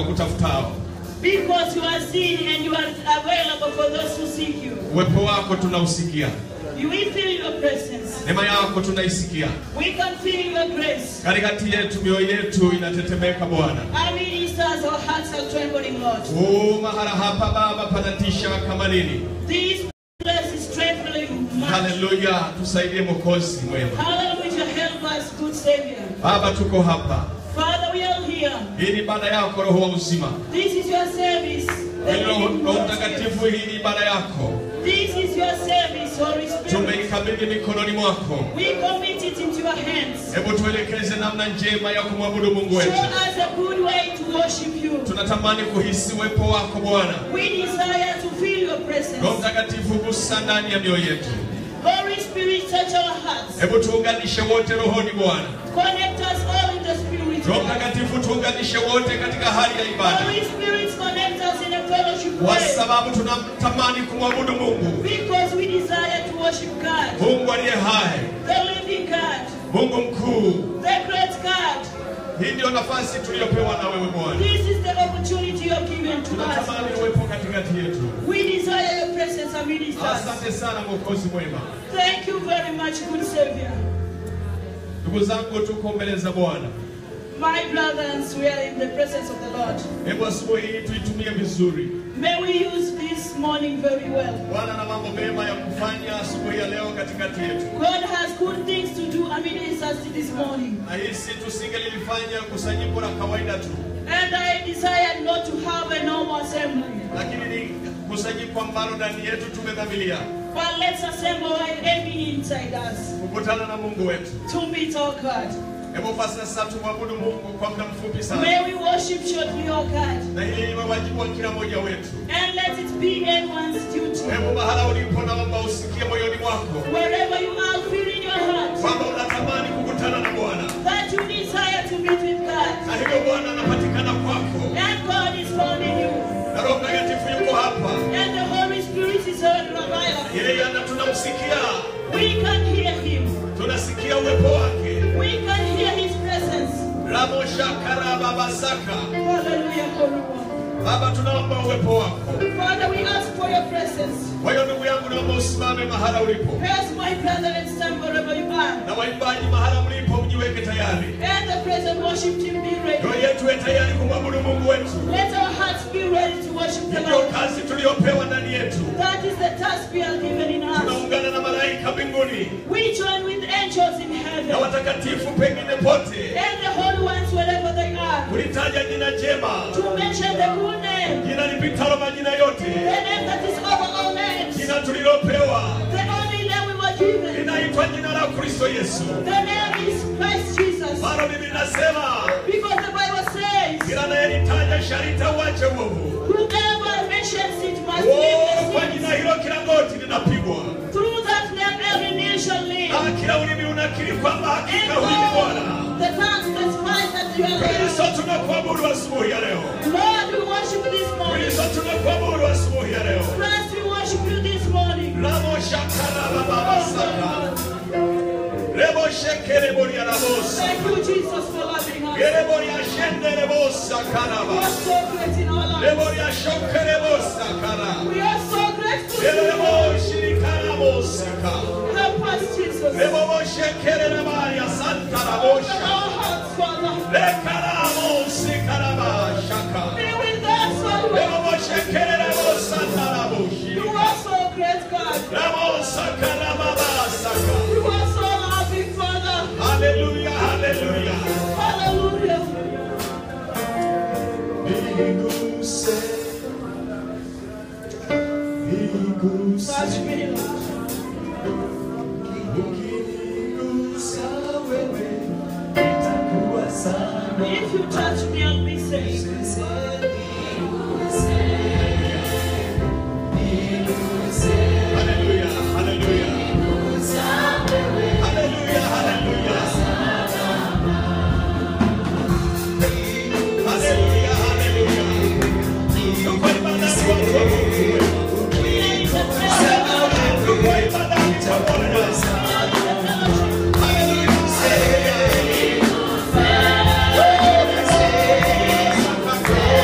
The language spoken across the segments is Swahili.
wakutafutao. Because you are seen and you are available for those who seek you. Uwepo wako tunausikia, You will feel your presence. neema yako tunaisikia. We can feel your grace. Katikati yetu mioyo yetu inatetemeka Bwana. Our ministers, our hearts are trembling, Lord. Oh, mahala hapa Baba panatisha kama nini. This place is trembling much. Haleluya, tusaidie Mwokozi mwema. Hallelujah, help us, good Savior. Baba, tuko hapa. Father, we are here. Hii ni ibada yako, Roho wa uzima. This is your service. The Hii Roho living Roho God. Mtakatifu, hii ni ibada yako. This is your service, Holy Spirit. Tumeikabidhi mikononi mwako. We commit it into your hands. Hebu tuelekeze namna njema ya kumwabudu Mungu Show wetu. us a good way to worship you. Tunatamani kuhisi uwepo wako Bwana. We desire to feel your Roho presence. Mtakatifu, gusa ndani ya mioyo yetu. Holy Spirit, touch our hearts. Hebu tuunganishe wote rohoni Bwana. Connect us all in the Spirit. Roho Mtakatifu, tuunganishe wote katika hali ya ibada, Holy Spirit, connect us in a fellowship kwa way. sababu tunatamani kumwabudu Mungu, Because we desire to worship God, Mungu aliye hai, the living God, Mungu mkuu. the great God. Hii ndio nafasi tuliyopewa na wewe Bwana. This is the opportunity you have given to us. Tunatamani uwepo katikati yetu. We desire your presence amidst us. Asante sana Mwokozi mwema. Thank you very much, good Savior. Ndugu zangu, tuko mbele za Bwana. My brothers, we are in the presence of the Lord. Hebu asubuhi hii tuitumie vizuri. May we use this morning very well. Bwana na mambo mema ya kufanya asubuhi ya leo katikati yetu, God has good things to do amidst us this morning. na hisi tusingelilifanya kusanyiko la kawaida tu, And I desire not to have a normal assembly. lakini ni kusanyiko ambalo ndani yetu tumedhamiria But let's assemble right aiming inside us kukutana na Mungu wetu. to meet our God. Hebu basi sasa tumwabudu Mungu kwa muda mfupi sana, May we worship shortly our God. na hili liwe wajibu wa kila mmoja wetu. And let it be anyone's duty. Hebu mahala ulipo, naomba usikie moyoni mwako Wherever you are, feel in your heart kwamba unatamani kukutana na Bwana, that you desire to meet with God. na hivyo Bwana anapatikana kwako, And God is found in you. na Roho Mtakatifu yuko hapa, And the Holy Spirit is available. yeye ana tunamsikia, We can hear Him. tunasikia uwepo wake. We can hear His presence. Ramo shakara baba saka. Hallelujah, Holy One. Baba, tunaomba uwepo wako. Father, we ask for your presence. Kwa hiyo ndugu yangu, naomba usimame mahala ulipo, Praise my brother and stand wherever you are. na waimbaji mahala mlipo mjiweke tayari, And the present worship team be ready. mioyo yetu iwe tayari kumwabudu Mungu wetu. Let our hearts be ready to worship the Ndio Lord. kazi tuliyopewa ndani yetu. That is the task we are given in us. Tunaungana na malaika mbinguni We join with angels in na heaven watakatifu pengine pote, and the holy ones wherever they are kulitaja jina jema, to mention the good name, jina lipitalo majina yote, the name that is over all names, jina tulilopewa the only name we were given. linaitwa jina la Kristo Yesu. The name is Christ Jesus. Maana Biblia inasema Because the Bible says, kila anayelitaja sharita uache uovu. whoever mentions it must Oh, leave kwa the jina sin. hilo kila goti linapigwa Through that name every knee shall live. na kila ulimi unakiri kwamba And hakika huyu ni Bwana. all the tongues testify that you are Kristo Lord. tunakuabudu asubuhi ya leo. Lord, we worship this morning. Kristo tunakuabudu asubuhi ya leo. Christ, we worship you this morning. Ramo shakara baba saka. Rebo shekere boria rabosa. Thank you, Jesus, for loving us. Gere boria shende rebosa We karaba. are so great in our lives. Rebo ya shokere bosa kara. We are so grateful to Rebo you. shirikara bosika. Help us, Jesus. Rebo bo shekere remaria santa Open rabosha. our hearts, Father. Rekaramo sikaraba shaka. Be with us, Father. Rebo bo shekere rebosa taraboshi. You are so great, God. Ramo sakara baba saka. You are so loving, Father. Hallelujah, hallelujah. Hallelujah. Niguse, niguse, Touch me, Lord. ukinigusa wewe, itakuwa sana. If you touch me, I'll be saved. Hallelujah, hallelujah. Hallelujah, hallelujah. Hallelujah, hallelujah. Tuko ibadani watu wa Mungu wema. We are in the presence. Tuko ibadani kwa Bwana. Hallelujah.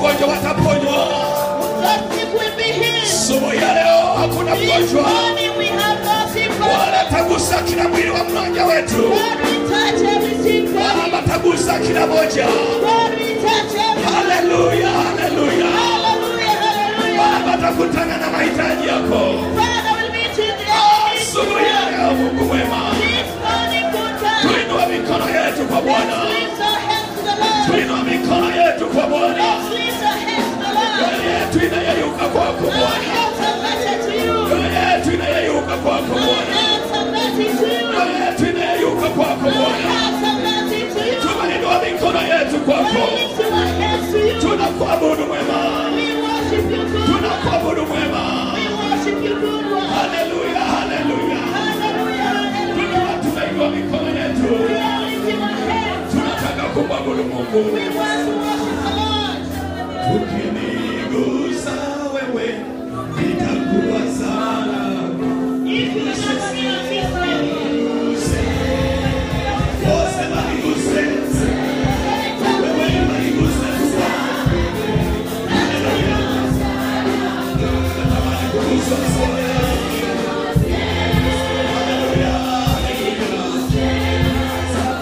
wagonjwa wataponywa. Those sick will be healed. Asubuhi ya leo hakuna This mgonjwa morning we have no sick wala person. tagusa kila mwili wa mmoja wetu. God we touch every sick body. Baba tagusa kila moja. God we touch every Haleluya, haleluya. Hallelujah, hallelujah. Baba takutana na mahitaji yako. Father will meet you there. Asubuhi ya leo Mungu mwema. This morning, good time. Tuinua mikono yetu kwa Bwana. Let's lift our hands to the Lord. Tuinua mikono yetu kwa Bwana. Let's lift our hands to the Lord. Mioyo yetu inayeyuka kwako Our Bwana. hands are lifted to you. Mioyo yetu inayeyuka kwako Our Bwana. hands are lifted to you. Mioyo yetu inayeyuka kwako Our Bwana. hands are lifted to you. Tunainua mikono yetu kwako. We lift our hands to you. Tunakuabudu mwema. We worship you, good one. Tunakuabudu mwema. We worship you, good one. Haleluya, haleluya. Hallelujah, Tukiwa hallelujah. tunainua mikono yetu. We are lifting our hands. Tunataka kumwabudu Mungu. We want to worship the Lord. Ukinigusa wewe, nitakuwa salama. If you never knew this man, Oh, sema niguse. Wewe unanigusa tu. Haleluya. Natamani kuguswa na Bwana. Haleluya, haleluya.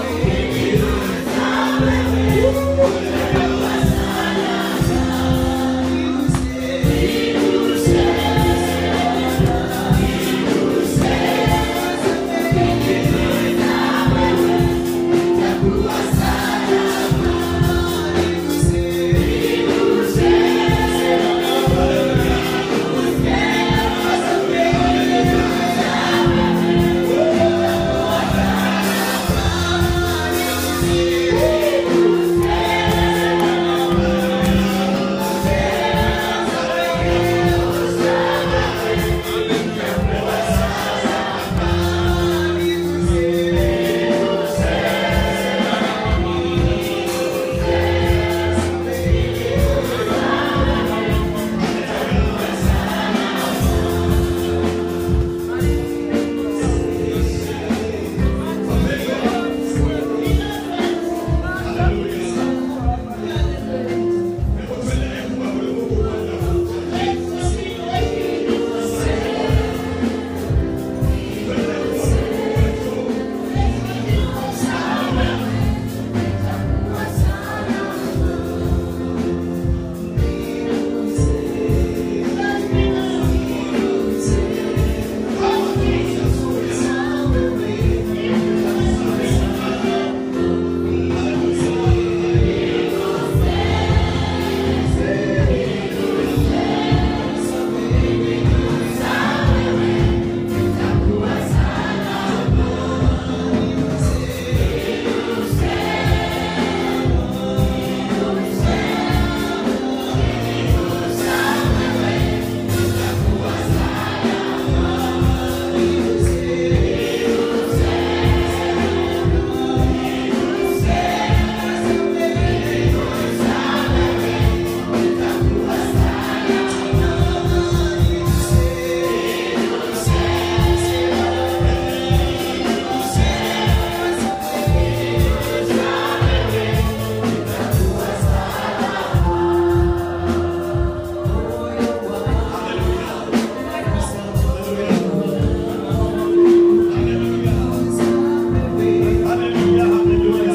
Haleluya, haleluya.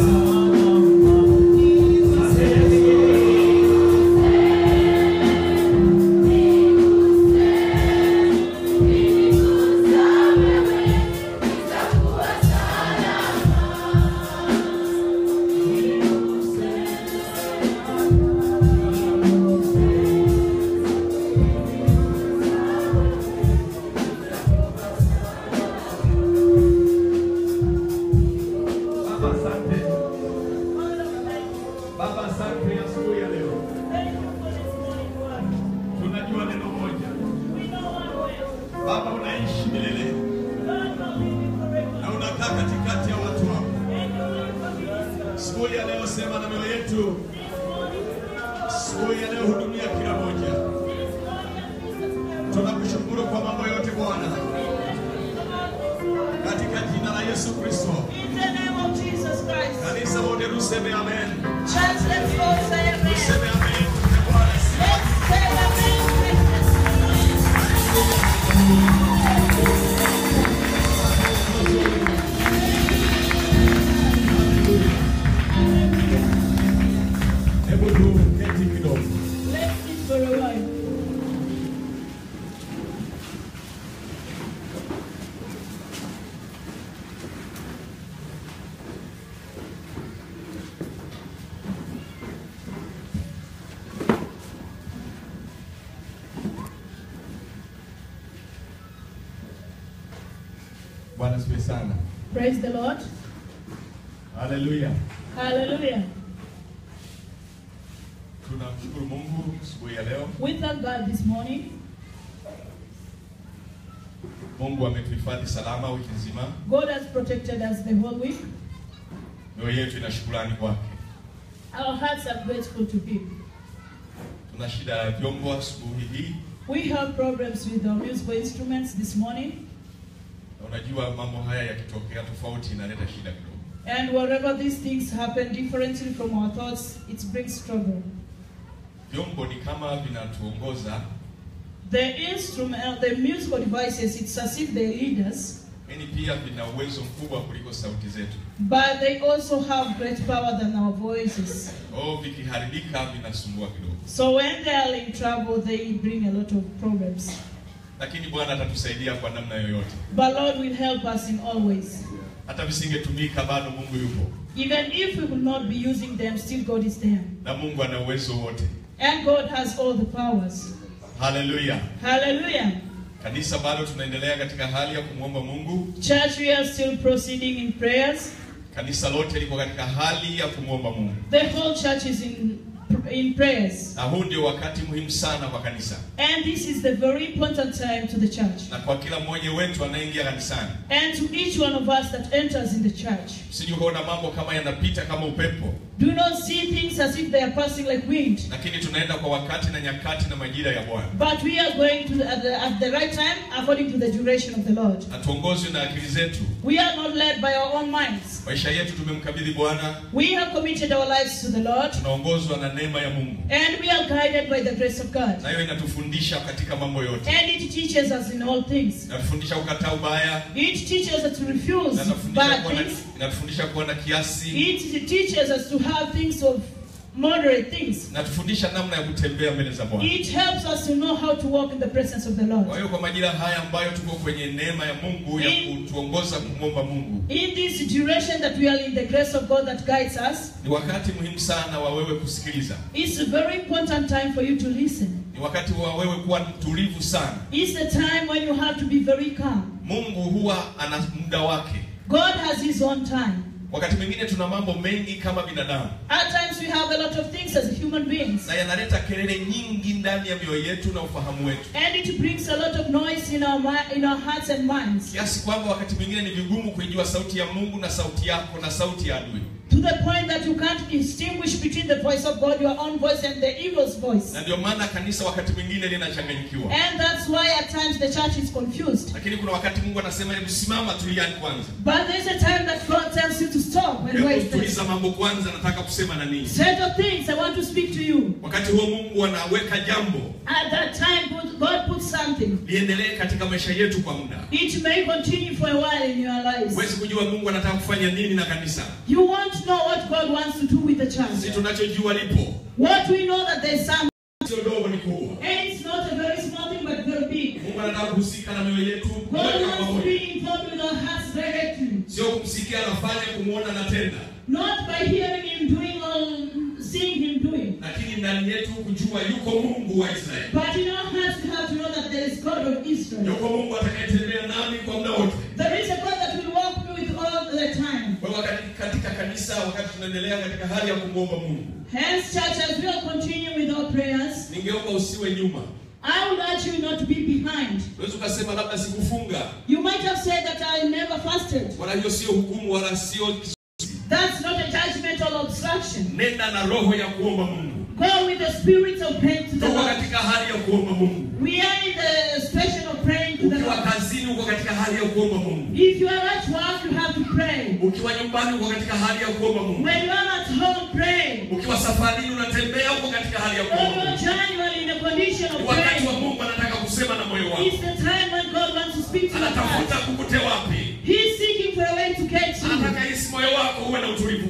Baba asante. Baba asante asubuhi ya leo. Tunajua neno moja. Baba unaishi milele na unakaa katikati ya watu wako. Asubuhi ya leo sema na mioyo yetu. Asubuhi ya leo hudumia kila moja. Tunakushukuru kwa mambo yote Bwana. Katika jina la Yesu Kristo. In the name of Jesus Christ. Kanisa wote tuseme amen. Church, let's all say amen. Tuseme amen. Bwana tuketi kidogo. Let's sit for a while. Bwana sifiwe sana. Praise the Lord. Haleluya. Hallelujah. Tunamshukuru Mungu asubuhi ya leo. We thank God this morning. Mungu ametuhifadhi salama wiki nzima. God has protected us the whole week. Mioyo yetu ina shukrani kwake. Our hearts are grateful to Him. Tuna shida ya vyombo asubuhi hii, We have problems with our musical instruments this morning, na unajua mambo haya yakitokea tofauti inaleta shida kidogo. and wherever these things happen differently from our thoughts, it brings trouble. Vyombo ni kama vinatuongoza, The instrument, uh, the musical devices, it's as if they lead us, lakini pia vina uwezo mkubwa kuliko sauti zetu. but they also have great power than our voices. Oh, vikiharibika vinasumbua kidogo, So when they are in trouble, they bring a lot of problems. lakini Bwana atatusaidia kwa namna yoyote. But Lord will help us in all ways. Hata visingetumika, bado Mungu yupo Even if we will not be using them, still God is there. na Mungu ana uwezo wote. And God has all the powers. Haleluya! Hallelujah. Kanisa bado tunaendelea katika hali ya kumwomba Mungu. Church, we are still proceeding in prayers. Kanisa lote liko katika hali ya kumwomba Mungu, The whole church is in in prayers. na huu ndio wakati muhimu sana kwa kanisa And this is the very important time to the church. na kwa kila mmoja wetu anayeingia kanisani. And to each one of us that enters in the church. Usije ukaona mambo kama yanapita kama upepo, Do not see things as if they are passing like wind. lakini tunaenda kwa wakati na nyakati na majira ya Bwana. But we are going to the, at, the, at the right time according to the duration of the Lord. Hatuongozwi na akili zetu. We are not led by our own minds. Maisha yetu tumemkabidhi Bwana, We have committed our lives to the Lord. tunaongozwa na neema ya Mungu, And we are guided by the grace of God. nayo inatufundisha katika mambo yote. And it teaches us in all things. Inatufundisha kukataa ubaya, It teaches us to refuse inatufundisha bad kuwa na, things. inatufundisha kuwa na kiasi, It teaches us to have things of moderate things. inatufundisha namna ya kutembea mbele za Bwana. It helps us to know how to walk in the presence of the Kwa Lord. hiyo kwa majira haya ambayo tuko kwenye neema ya Mungu ya In- kutuongoza kumwomba Mungu, In this duration that we are in the grace of God that guides us, ni wakati muhimu sana wa wewe kusikiliza. it's a very important time for you to listen. Ni wakati wa wewe kuwa mtulivu sana. It's the time when you have to be very calm. Mungu huwa ana muda wake. God has His own time. Wakati mwingine tuna mambo mengi kama binadamu At times we have a lot of things as human beings. na yanaleta kelele nyingi ndani ya mioyo yetu na ufahamu wetu, And it brings a lot of noise in our, mi- in our hearts and minds. kiasi kwamba wakati mwingine ni vigumu kuijua sauti ya Mungu na sauti yako na sauti ya adui. To the point that you can't distinguish between the voice of God, your own voice, and the evil's voice. Na ndio maana kanisa wakati mwingine linachanganyikiwa, And that's why at times the church is confused. lakini kuna wakati Mungu anasema hebu simama, tuliani kwanza, But there's a time that God tells you to stop and hebu wait. first. tuliza mambo kwanza, nataka kusema na nini. Set of things I want to speak to you. Wakati huo Mungu anaweka jambo At that time, God- God puts something. liendelee katika maisha yetu kwa muda. It may continue for a while in your lives. Huwezi kujua Mungu anataka kufanya nini na kanisa, You won't know what God wants to do with the si church. tunachojua lipo, What we know that there's some, sio dogo, ni kubwa. and it's not a very small thing, but very big. Mungu anataka kuhusika na mioyo yetu God moja kwa wants to moja, be involved with our hearts directly. sio kumsikia anafanya, kumwona anatenda, Not by hearing him doing or seeing him doing. lakini ndani yetu kujua yuko Mungu wa Israeli, But in our hearts, we have to know that there is God of Israel. yuko Mungu atakayetembea nami kwa muda wote. There is a God that will walk me with all the time. Kwa hiyo wakati katika kanisa, wakati tunaendelea katika hali ya kumwomba Mungu, Hence, church, as we will continue with our prayers, ningeomba usiwe nyuma. I would urge you not to be behind. Unaweza ukasema labda sikufunga, You might have said that I never fasted. wala hiyo sio hukumu, wala sio That's not a judgmental obstruction. nenda na roho ya kuomba Mungu. Go with the spirit of praying to the Tuko Lord. katika hali ya kuomba Mungu. We are in the station of praying to the Ukiwa Lord. kazini, uko katika hali ya kuomba Mungu. If you are at work, you have to pray. Ukiwa nyumbani, uko katika hali ya kuomba Mungu. When you are at home, pray. Ukiwa safarini, unatembea, uko katika hali ya When kuomba you are Mungu. genuinely in a condition Ni of wakati wa praying, Mungu anataka kusema na moyo wako, it's the time when God wants to speak to your anatafuta heart. kukute wapi. He's seeking for a way to get you. Anataka hisi moyo wako uwe na utulivu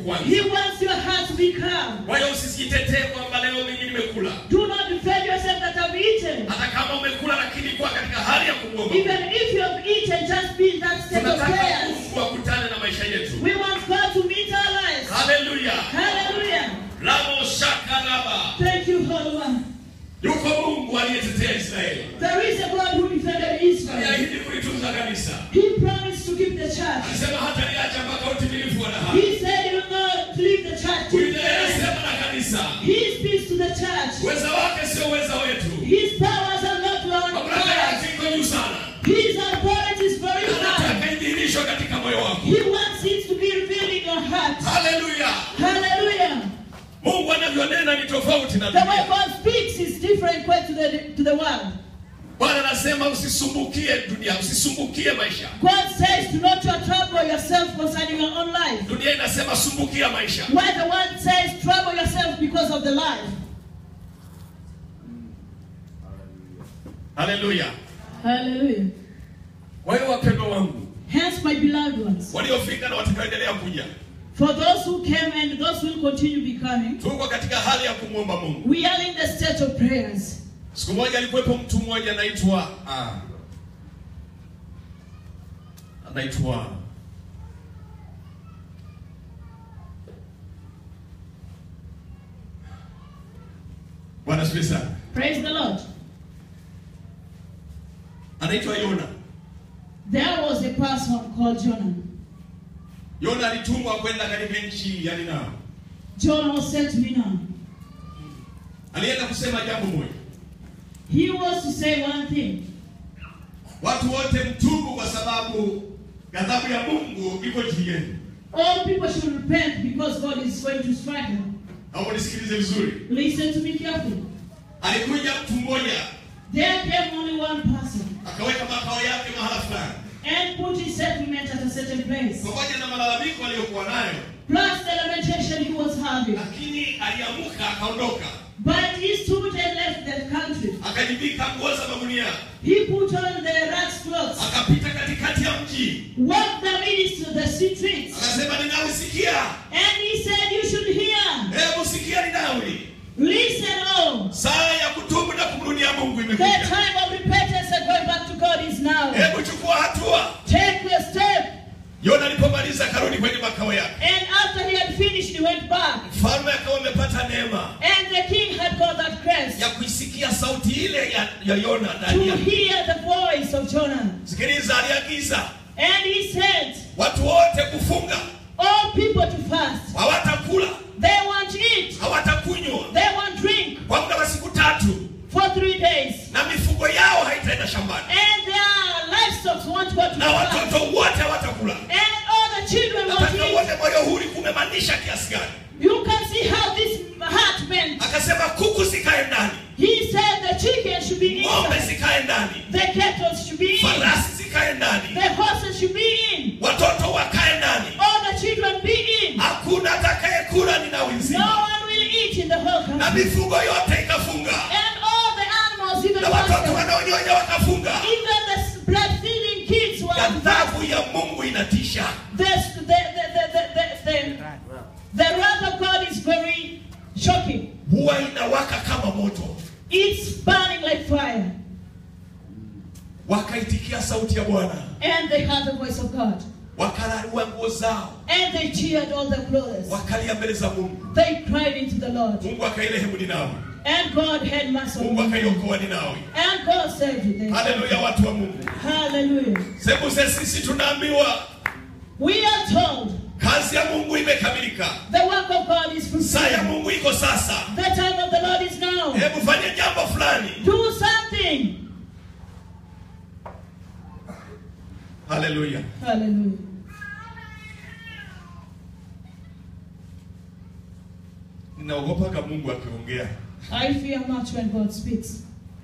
kwanza. He wants your heart to be calm. Kwa hiyo usijitetee kwamba leo mimi nimekula. Do not defend yourself that I've eaten. Hata kama umekula, lakini kuwa katika hali ya kumwomba. Even if you have eaten, just be in that state of Tunataka prayers. Mungu akutane na maisha yetu. We want God to meet our lives. Haleluya. Hallelujah. Ramo shakaraba. Thank you, Holy One. Yuko Mungu aliyetetea Israeli. There is a God who defended Israel. Aliahidi kulitunza kanisa. He promised to keep the church. Alisema hata niacha mpaka utimilifu wa dahari. He said he will not leave the church till the Kuendelea end. sema na kanisa. He speaks to the church. Uweza wake sio uweza wetu. His powers are not our Mamlaka powers. yake iko juu sana. His authority is very high. Anataka idhihirishwe katika moyo wako. He wants it to be revealed in your heart. Haleluya. Hallelujah. Mungu anavyonena ni tofauti na The way dunia. God speaks is different way to the to the world. Bwana anasema usisumbukie dunia, usisumbukie maisha. God says do not trouble yourself concerning your own life. Dunia inasema sumbukia maisha. While the world says trouble yourself because of the life. Haleluya. Hallelujah. Kwa hiyo wapendwa wangu Hence, my beloved ones, waliofika na watakaoendelea kuja, for those who came and those who will continue becoming, tuko katika hali ya kumwomba Mungu. we are in the state of prayers. Siku moja alikuwepo mtu mmoja anaitwa ah, anaitwa Bwana asifiwe sana. Praise the Lord. Anaitwa Yona. There was a person called Jonah. Yona alitumwa kwenda katika nchi ya Ninawi. Jonah was sent to Nineveh. Alienda kusema jambo moja, He was to say one thing. watu wote mtubu, kwa sababu ghadhabu ya Mungu iko juu yenu. All people should repent because God is going to strike them. Naomba nisikilize vizuri. Listen to me carefully. Alikuja mtu mmoja There came only one person akaweka makao yake mahala fulani, and put his settlement at a certain place. pamoja na malalamiko aliyokuwa nayo, Plus the lamentation he was having. lakini aliamuka akaondoka, But he stood and left the country. akajivika nguo za magunia, He put on the rat's clothes, akapita katikati ya mji, walked the midst of the streets, akasema, Ninawisikia, and he said, You should hear. hebu sikia Ninawi, Listen, oh. saa ya kutubu na kumrudia Mungu The imefika. time of repentance and going back to God is now. Hebu chukua hatua. Take your step. Yona alipomaliza akarudi kwenye makao yake, And after he had finished, he went back. mfalme akawa amepata neema And the king had got that grace ya kuisikia sauti ile ya, ya Yona to ndani yake. hear the voice of Jonah. Sikiliza, aliagiza And he said, watu wote kufunga, All people to fast. hawatakula, They won't eat. hawatakunywa They won't drink kwa muda wa siku tatu, for three days. na mifugo yao haitaenda shambani, And their livestock won't go to na fast. watoto wote hawatakula. And all the children won't Nataka eat. uone moyo huri kumemaanisha kiasi gani. You can see how this heart meant. Akasema kuku zikae ndani, He said the chicken should be ng'ombe inside. zikae ndani, The cattle should be in. farasi zikae ndani, The horses should be in. watoto wakae ndani. All the children be in. Hakuna atakayekula Ninawi No nzima, one will eat in the whole na country. mifugo yote ikafunga, And all the animals, even na watoto horses, wanaonyonya wakafunga. even the blood-feeding kids were Ghadhabu ya Mungu inatisha. the, the, the, the, the, the, the, the wrath of God is very shocking. huwa inawaka kama moto. It's burning like fire. Wakaitikia sauti ya Bwana, And they heard the voice of God. wakararua nguo zao, And they cheered all their clothes. wakalia mbele za Mungu. They cried into the Lord. Mungu akairehemu Ninawi, And God had mercy on Mungu them. akaiokoa Ninawi. And God saved them. Haleluya, watu wa Mungu. Hallelujah. Sembuse sisi tunaambiwa We are told kazi ya Mungu imekamilika, the work of God is saa ya fulfilled. Mungu iko sasa. The time of the Lord is now. Hebu fanye jambo fulani. Do something. Haleluya. Hallelujah. Ninaogopaga Mungu akiongea. I fear much when God speaks.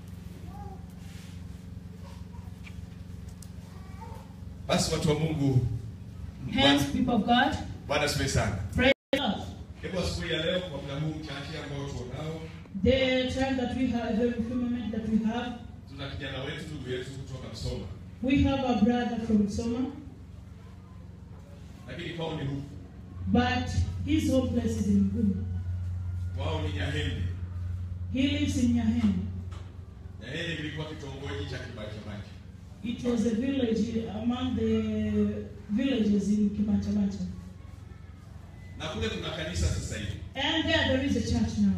Basi watu wa Mungu, Hence, people of God, Bwana asifiwe sana. praise God. Hebu asubuhi ya leo kwa muda huu mchache ambao tunao, The time that we have, the few moment that we have, tuna kijana wetu, ndugu yetu kutoka Msoma, we have a brother from Soma, lakini kwao ni huku. but His home place is in Gulu. wao ni Nyahende. He lives in Nyahene. Nyahende kilikuwa kitongoji cha Kibachamacha. It was a village among the villages in Kimachamacha. na kule kuna kanisa sasa hivi. And there, there is a church now.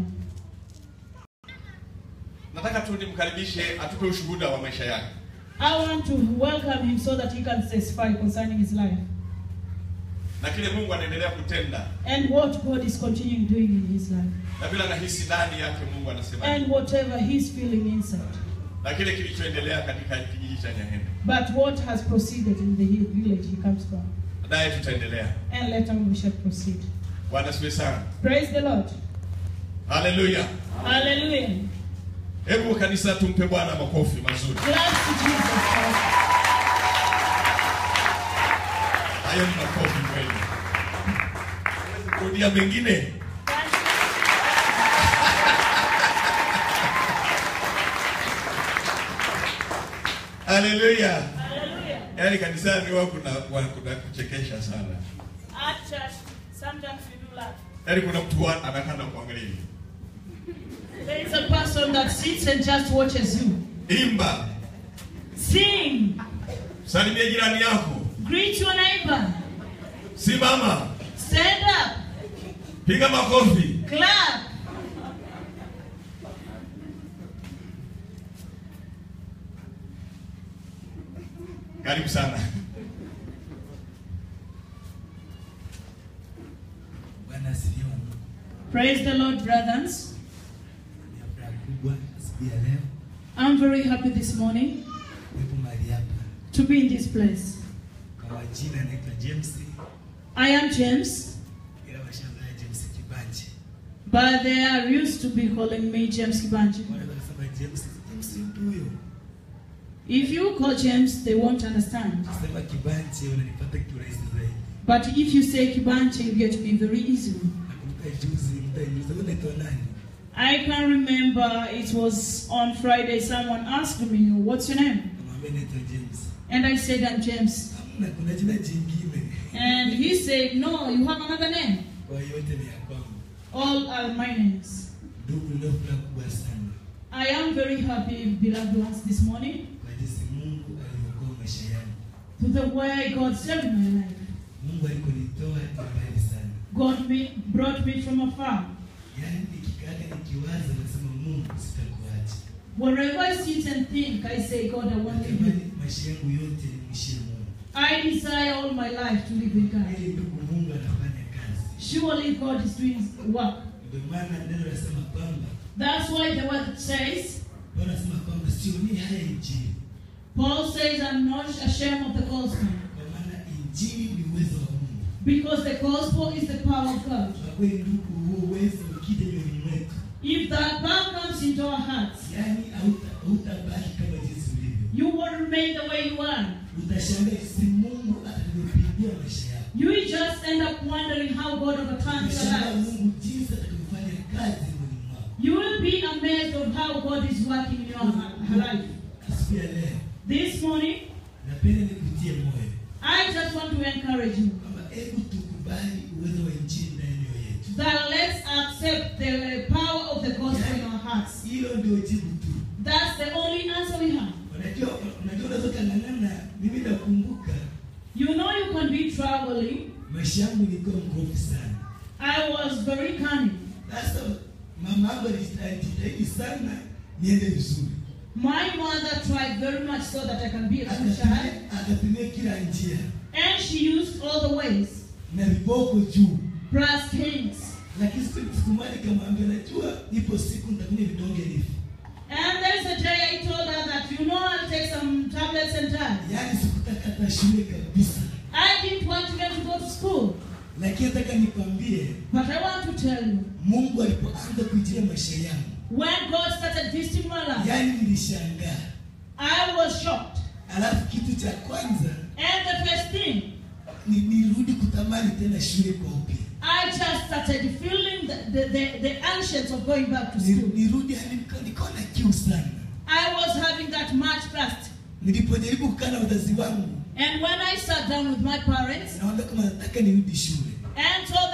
Nataka tu nimkaribishe atupe ushuhuda wa maisha yake. I want to welcome him so that he can testify concerning his life na kile Mungu anaendelea kutenda and what God is continuing doing in his life na vile anahisi ndani yake Mungu anasema and whatever he's feeling inside. na kile kilichoendelea katika kijiji cha Nyahende. But what has proceeded in the village he comes from. Baadaye tutaendelea. And later we shall proceed. Bwana asifiwe sana. Praise the Lord. Haleluya. Hallelujah. Hebu kanisa tumpe Bwana makofi mazuri. Glad to Jesus Christ. Hayo ni makofi kweli. Kurudia mengine. Haleluya. Hallelujah. Yaani kanisani huwa kuna wa- kuna kuchekesha sana. At church, sometimes we do laugh. Yaani kuna mtu wa- anakaa na kuangalia hivi. There is a person that sits and just watches you. Imba, Sing. salimia jirani yako, Greet your neighbor. simama, Stand up. piga makofi. Clap. Karibu sana. Bwana asifiwe. Praise the Lord, brothers. Ni furaha kubwa siku ya leo I'm very happy this morning kuwepo mahali hapa. to be in this place. Kwa majina naitwa James, I am James, ila washangaa James Kibanje. but they are used to be calling me James Kibanji. Wanaweza kusema James, James mtu huyo. If you call James, they won't understand. Sema Kibanje unanipata kiurahisi zaidi. But if you say Kibanji, you get me very easily. Nakumbuka juzi mtaniuliza wewe unaitwa nani? I can remember it was on Friday, someone asked me, What's your name? Namwambia naitwa James. And I said, I'm James. Hamna, kuna jina jingine. And he said, No, you have another name. Kwa hiyo yote ni ya kwangu. All are my names. Ndugu, leo furaha kubwa sana I am very happy, beloved ones, this morning kwa jinsi Mungu aliokoa maisha yangu. to the way God saved my life. Mungu alikonitoa ni mbali sana. God me, brought me from afar. Yaani nikikaa nikiwaza nasema Mungu sitakuacha. Wherever I sit and think, I say, God, I want to live. Natamani maisha yangu yote nimwishie Mungu. I desire all my life to live with God. Ili ndugu, Mungu anafanya kazi. Surely God is doing work. Ndio maana neno nasema kwamba That's why the word says, Bwana anasema kwamba sionii haya injili, Paul says, I'm not ashamed of the gospel. kwa maana injili ni uwezo wa Mungu. Because the gospel is the power of God. Kwa kweli ndugu, huo uwezo ukija mioyoni mwetu, If that power comes into our hearts, yaani hauta- hautabaki kama jinsi ulivyo. you will remain the way you are. Utashangaa jinsi Mungu atakavyopigia maisha yako. You will just end up wondering how God overturns your Utashangaa lives. Mungu jinsi atakavyofanya kazi mwili mwako. You will be amazed of how God is working in your life. Siku ya leo This morning, napenda nikutie moyo I just want to encourage you kwamba hebu tukubali uwezo wa injili ndani ya mioyo yetu. that let's accept the power of the gospel in our hearts. Hilo ndio jibu tu. That's the only answer we have. Unajua, unajua unaweza ukang'ang'ana. Mimi nakumbuka You know you can be traveling. maisha yangu nilikuwa mkorofi sana. I was very cunning. Sasa mama yangu alijitahidi sana niende vizuri, My mother tried very much so that I can be a good child. Akatumia- akatumia kila njia And she used all the ways, na viboko juu, brass kings. lakini siku siku moja nikamwambia, najua ipo siku nitakunywa vidonge hivi, And there's a day I told her that, you know, I'll take some tablets and die. yaani sikutaka hata shule kabisa, I didn't want to get to go to school. lakini nataka nikwambie, But I want to tell you, Mungu alipoanza kuingilia maisha yangu, when God started visiting my life, yaani nilishangaa. I was shocked. Alafu kitu cha kwanza And the first thing, ni nirudi kutamani tena shule kwa upya, I just started feeling the, the, the, the anxious of going back to Ni- school. nirudi hadi nika- nikawa na kiu sana. I was having that much thirst. Nilipojaribu kukaa na wazazi wangu, And when I sat down with my parents naomba kama nataka nirudi shule, and told them I want to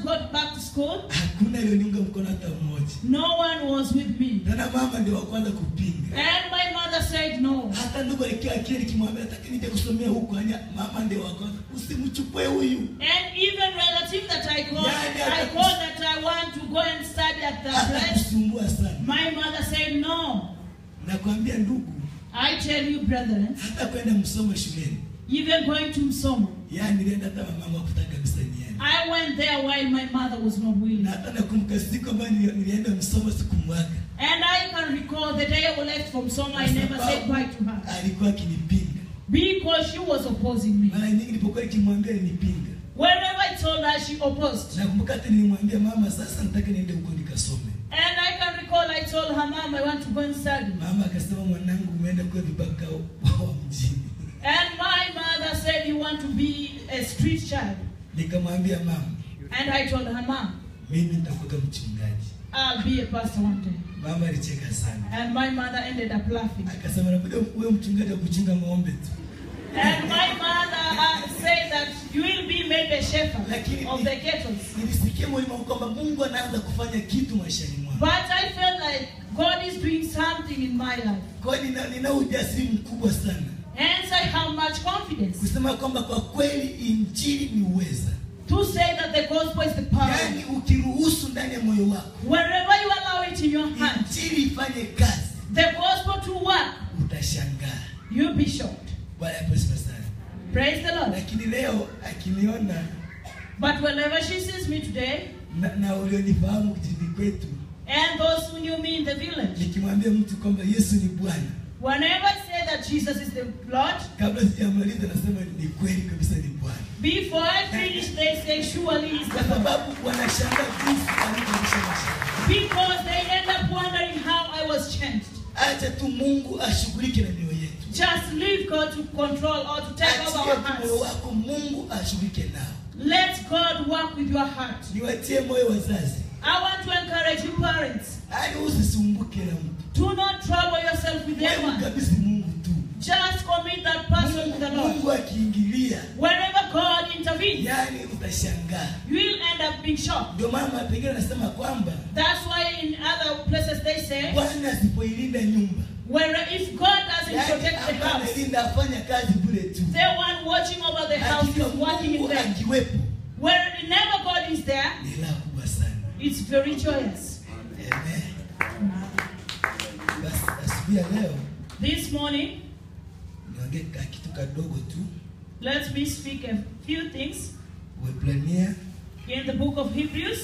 to go back to school, hakuna alioniunga mkono hata mmoja no one was with me. tena mama ndio wa kwanza kupinga And my mother said no. hata ndugu alikia akili nikimwambia nataka nije kusomea huko anya mama ndio wa kwanza usimchukue huyu And even relative that I called, Yeah, yeah, I called that I want to go and study at that place. atakusumbua sana My mother said no. nakwambia ndugu I tell you, brethren, hata kwenda msomo shuleni even going to Msomo, yani nilienda hata mama wakutaka kabisa niende I went there while my mother was not willing. na hata nakumbuka siku ambayo nili- nilienda msomo sikumwaga And I can recall the day I left from Soma, I never said bye to her alikuwa akinipinga because she was opposing me. mara nyingi nilipokuwa nikimwambia alinipinga Whenever I told her, she opposed. nakumbuka hata nilimwambia mama sasa nataka niende huko nikasome And I can recall I told her, Mom, I want to go and study. mama akasema mwanangu umeenda kuwa vibaka wa wa mjini And my mother said, You want to be a street child. nikamwambia mama And I told her, Mom, mimi nitakuwa mchungaji I'll be a pastor one day. mama alicheka sana And my mother ended up laughing. akasema nakuja uwe mchungaji wa kuchunga ng'ombe tu And my mother uh, said that you will be made a shepherd Lakini- of the cattle. nilisikia moyoni mwangu kwamba mungu anaanza kufanya kitu maishani mwangu But I felt like God is doing something in my life. kwa hiyo nina, nina ujasiri mkubwa sana Hence, I have much confidence kusema kwamba kwa kweli injili ni uweza to say that the gospel is the power. yaani ukiruhusu ndani ya moyo wako Wherever you allow it in your hand, injili ifanye kazi the gospel to work, utashangaa you'll be shocked. bwana apewe sana Praise the Lord. lakini leo akiniona But whenever she sees me today, na, na ulionifahamu kijijini kwetu and those who knew me in the village, nikimwambia mtu kwamba yesu ni bwana whenever I say that Jesus is the Lord, kabla sijamaliza nasema ni kweli kabisa ni bwana before I finish, they say, surely is kwa the Lord. sababu wanashangaa jinsi alivyoisha maisha Because they end up wondering how I was changed. acha tu mungu ashughulike na mioyo yetu Just leave God to control or to take over achia our tu moyo hearts. wako mungu ashughulike nao Let God work with your heart. niwatie moyo wazazi I want to encourage you parents. hadi usisumbuke na mtu Do not trouble yourself with wewe anyone. mkabidhi mungu tu Just commit that person to the mungu, Lord. mungu akiingilia Wherever God intervenes, yani utashangaa you will end up being shocked. ndio mama pengine anasema kwamba That's why in other places they say, bwana asipoilinda nyumba where if God doesn't yani protect the hapa house, analinda afanya kazi bure tu the one watching over the house hakika is working in mungu vain. akiwepo Whenever God is there, ni raha kubwa sana it's very joyous. Amen. basi asubuhi ya leo This morning, niongee ka kitu kadogo tu let me speak a few things Waebrania in the book of Hebrews.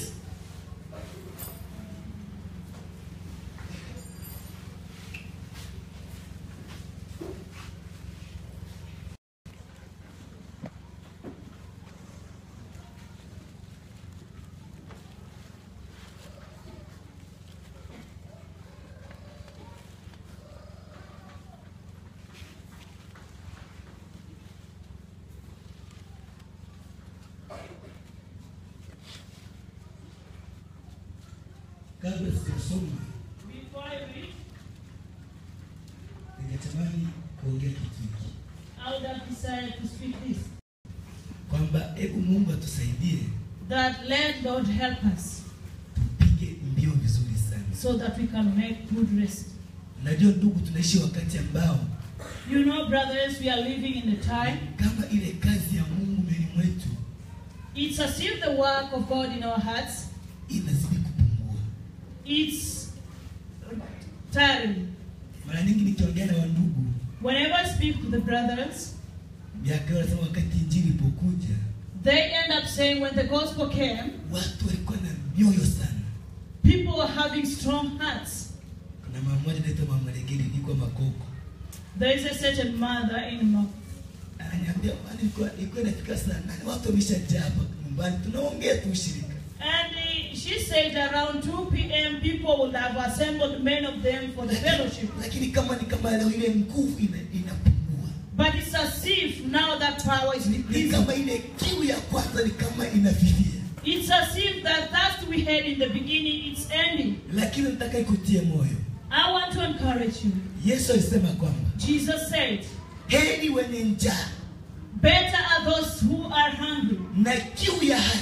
kabla sijasoma Before I read, ningetamani kuongea kitu hiki I would have decided to speak this. kwamba hebu mungu atusaidie That let God help us tupige mbio vizuri sana so that we can make good rest. najua ndugu tunaishi wakati ambao You know, brothers, we are living in a time. kama ile kazi ya mungu mbele mwetu It's as if the work of God in our hearts, inazidi kupungua it's tiring. mara nyingi nikiongea na wandugu Whenever I speak to the brothers, miaka yao nasema wakati injili ilipokuja they end up saying when the gospel came, watu walikuwa na mioyo sana people were having strong hearts. kuna mama moja naitwa mama legeli ilikuwa makoko There is a certain mother in Mo- ananiambia "Bwana, ilikuwa ilikuwa inafika saa nane watu wameshajaa hapa nyumbani tunaongea tu ushirika And uh, she said around 2 p.m. people would have assembled, many of them, for the fellowship. lakini kama ni kama leo ile nguvu ina, inapungua But it's as if now that power is ni, ni decreasing. kama ile kiu ya kwanza ni kama inafifia It's as if that thirst we had in the beginning, it's ending. lakini nataka ikutie moyo I want to encourage you. yesu alisema kwamba Jesus said, heri wenye njaa Better are those who are hungry na kiu ya haki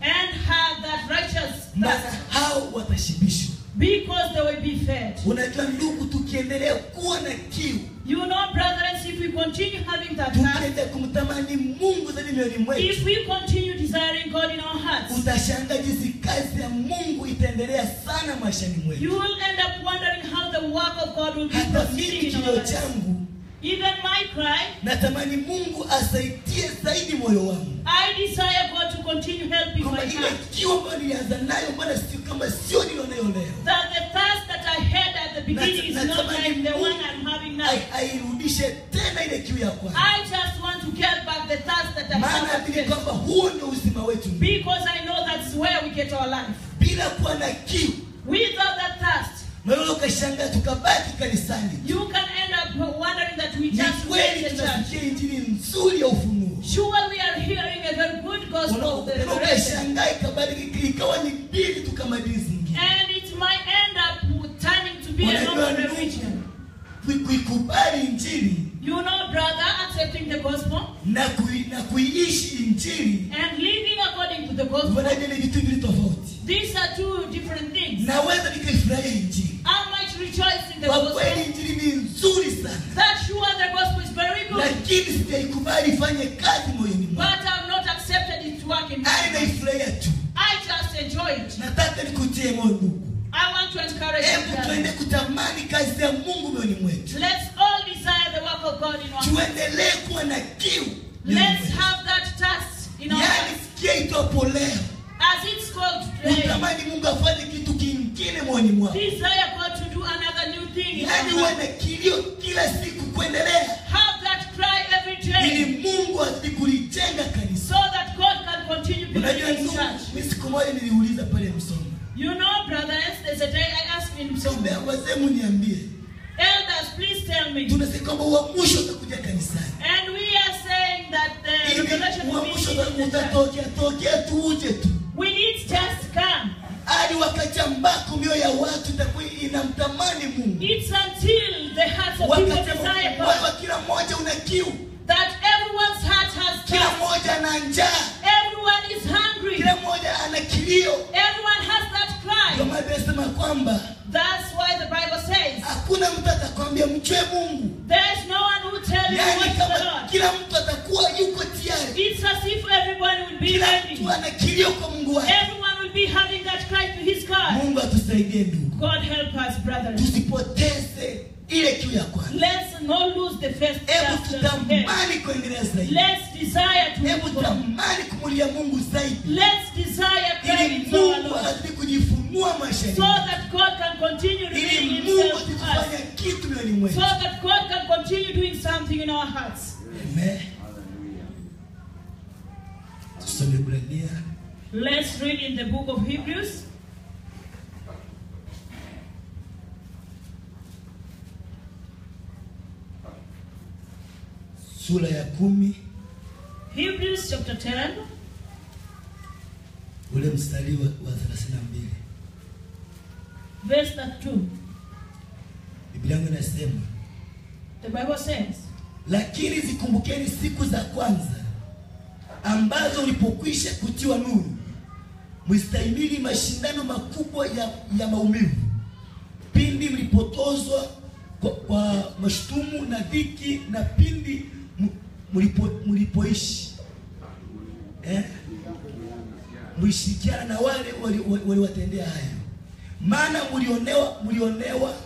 and have that righteous maana thirst, hao watashibishwa. because they will be fed. Unajua ndugu, tukiendelea kuwa na kiu, You know, brethren, if we continue having that thirst, tukiendelea kumtamani Mungu zaidi mioyoni mwetu, if we continue desiring God in our hearts, utashangaa jinsi kazi ya Mungu itaendelea sana maishani you mwetu. will end up wondering how the work of God will be Hata mimi proceeding in our kilio lives. changu, Even my cry, natamani Mungu asaidie zaidi moyo wangu, I desire God to continue helping kwamba my ile heart. kiu ambayo nilianza nayo, mbona sio kama sio nilionayo leo, That the thirst that I had at the beginning is Na- not natamani like the Mungu one I'm having now. ai- airudishe tena ile kiu ya kwanza, I just want to get back the thirst that I maana have at naamini first. kwamba huo ndio uzima wetu. Because I know that's where we get our life. Bila kuwa na kiu, Without that thirst, unaweza ukashangaa tukabaki kanisani. you can end up wondering that we Ni just kweli went to church. tunasikia injili nzuri ya ufunuo, Sure, we are hearing a very good gospel of the Una- una- revelation. ukashangaa ikabadilika ikawa ni mbili tu kama dini zingine. And it might end up turning to be a Unajua normal ndugu, religion. kui- kuikubali injili You know, brother, accepting the gospel na, kui, na kuiishi injili and living according to the gospel, wanajua ni vitu vili tofauti. these are two different things. Naweza nikaifurahia injili I might rejoice in the kwa kweli, gospel. injili ni nzuri sana, That sure the gospel is very good, lakini sijaikubali ifanye kazi moyoni but mwangu, I've not accepted it to work in my ani life. naifurahia tu. I just enjoy it. Nataka nikutie moyo ndugu, I want to encourage you. hebu tuende brother. kutamani kazi ya Mungu moyoni mwetu, Let's all desire the work of God in our hearts. tuendelee kuwa na kiu moyoni Let's mwetu. have that thirst in our yaani hearts. sikia itwapo leo As it's called today, utamani Mungu afanye kitu kingine moyoni mwako, desire God to do another new thing in yaani our uwe hearts. na kilio kila siku kuendelea, Have that cry every day ili Mungu azidi kulijenga so kanisa. that God can continue Unajua building His ndugu, church. mimi siku moja niliuliza pale Msoma, You know, brothers, there's a day I asked in Msoma, some wazee muniambie, elders, please tell me. tunasema kwamba uamsho utakuja kanisani, And we are saying that the ili revelation will be uamsho in the church. utatokea tokea tu uje tu We need just come. hadi wakati ambako mioyo ya watu itakuwa inamtamani Mungu, It's until the hearts of people wakati desire ambao wewe God kila mmoja una kiu, that everyone's heart has kila thirst. mmoja ana njaa, Everyone is hungry. kila mmoja ana kilio. Everyone has that Ndio cry. maana inasema kwamba That's why the Bible says hakuna mtu atakwambia mchwe Mungu, there's no one who will tell you yaani what's the kama Lord. kila mtu atakuwa yuko tayari, It's as if everyone will be kila ready. mtu ana kilio kwa Mungu wake. Everyone will be having that cry to his God. Mungu atusaidie ndugu, God help us, brothers. tusipoteze ile kiu ya kwanza. Let's not lose the first Hebu chapter. Let's tutamani kuendelea zaidi, desire to hebu move on. tamani kumulia Mungu zaidi, Let's desire ili craving to our Mungu Lord. azidi kujifunua maishani So mwetu, that God can continue ili revealing Mungu himself azidi to us. kufanya kitu mioyoni So mwetu. that God can continue doing something in our hearts. Amen. Tusome Ibrania Let's read in the book of Hebrews. sura ya kumi Hebrews chapter 10, ule mstari wa, wa 32. verse 32. Biblia yangu inasema, The Bible says, lakini zikumbukeni siku za kwanza ambazo ulipokwisha kutiwa nuru, mlistahimili mashindano makubwa ya, ya maumivu, pindi mlipotozwa kwa, kwa mashutumu na dhiki, na pindi m- mlipo, mlipoishi eh? mlishirikiana na wale waliwatendea wali waliwatendea hayo, maana mlionewa mlionewa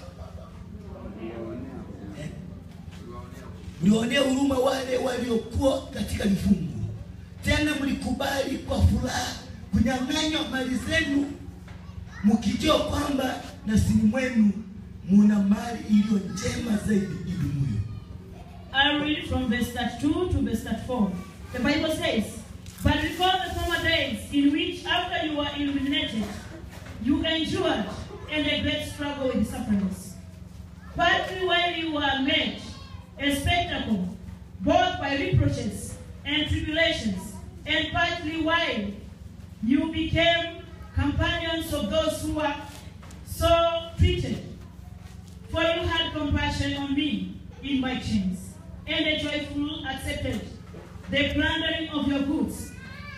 eh? mlionea huruma wale waliokuwa katika vifungo, tena mlikubali kwa furaha kunyang'anywa mali zenu, mkijua kwamba nafsini mwenu muna mali iliyo njema zaidi idumuyo. I read from verse 32 to verse 34. The Bible says, But recall the former days in which, after you were illuminated, you endured and a great struggle with sufferings. Partly while you were made a spectacle, both by reproaches and tribulations, and partly while you became companions of those who were so treated. For you had compassion on me in my chains, and a joyful accepted the plundering of your goods,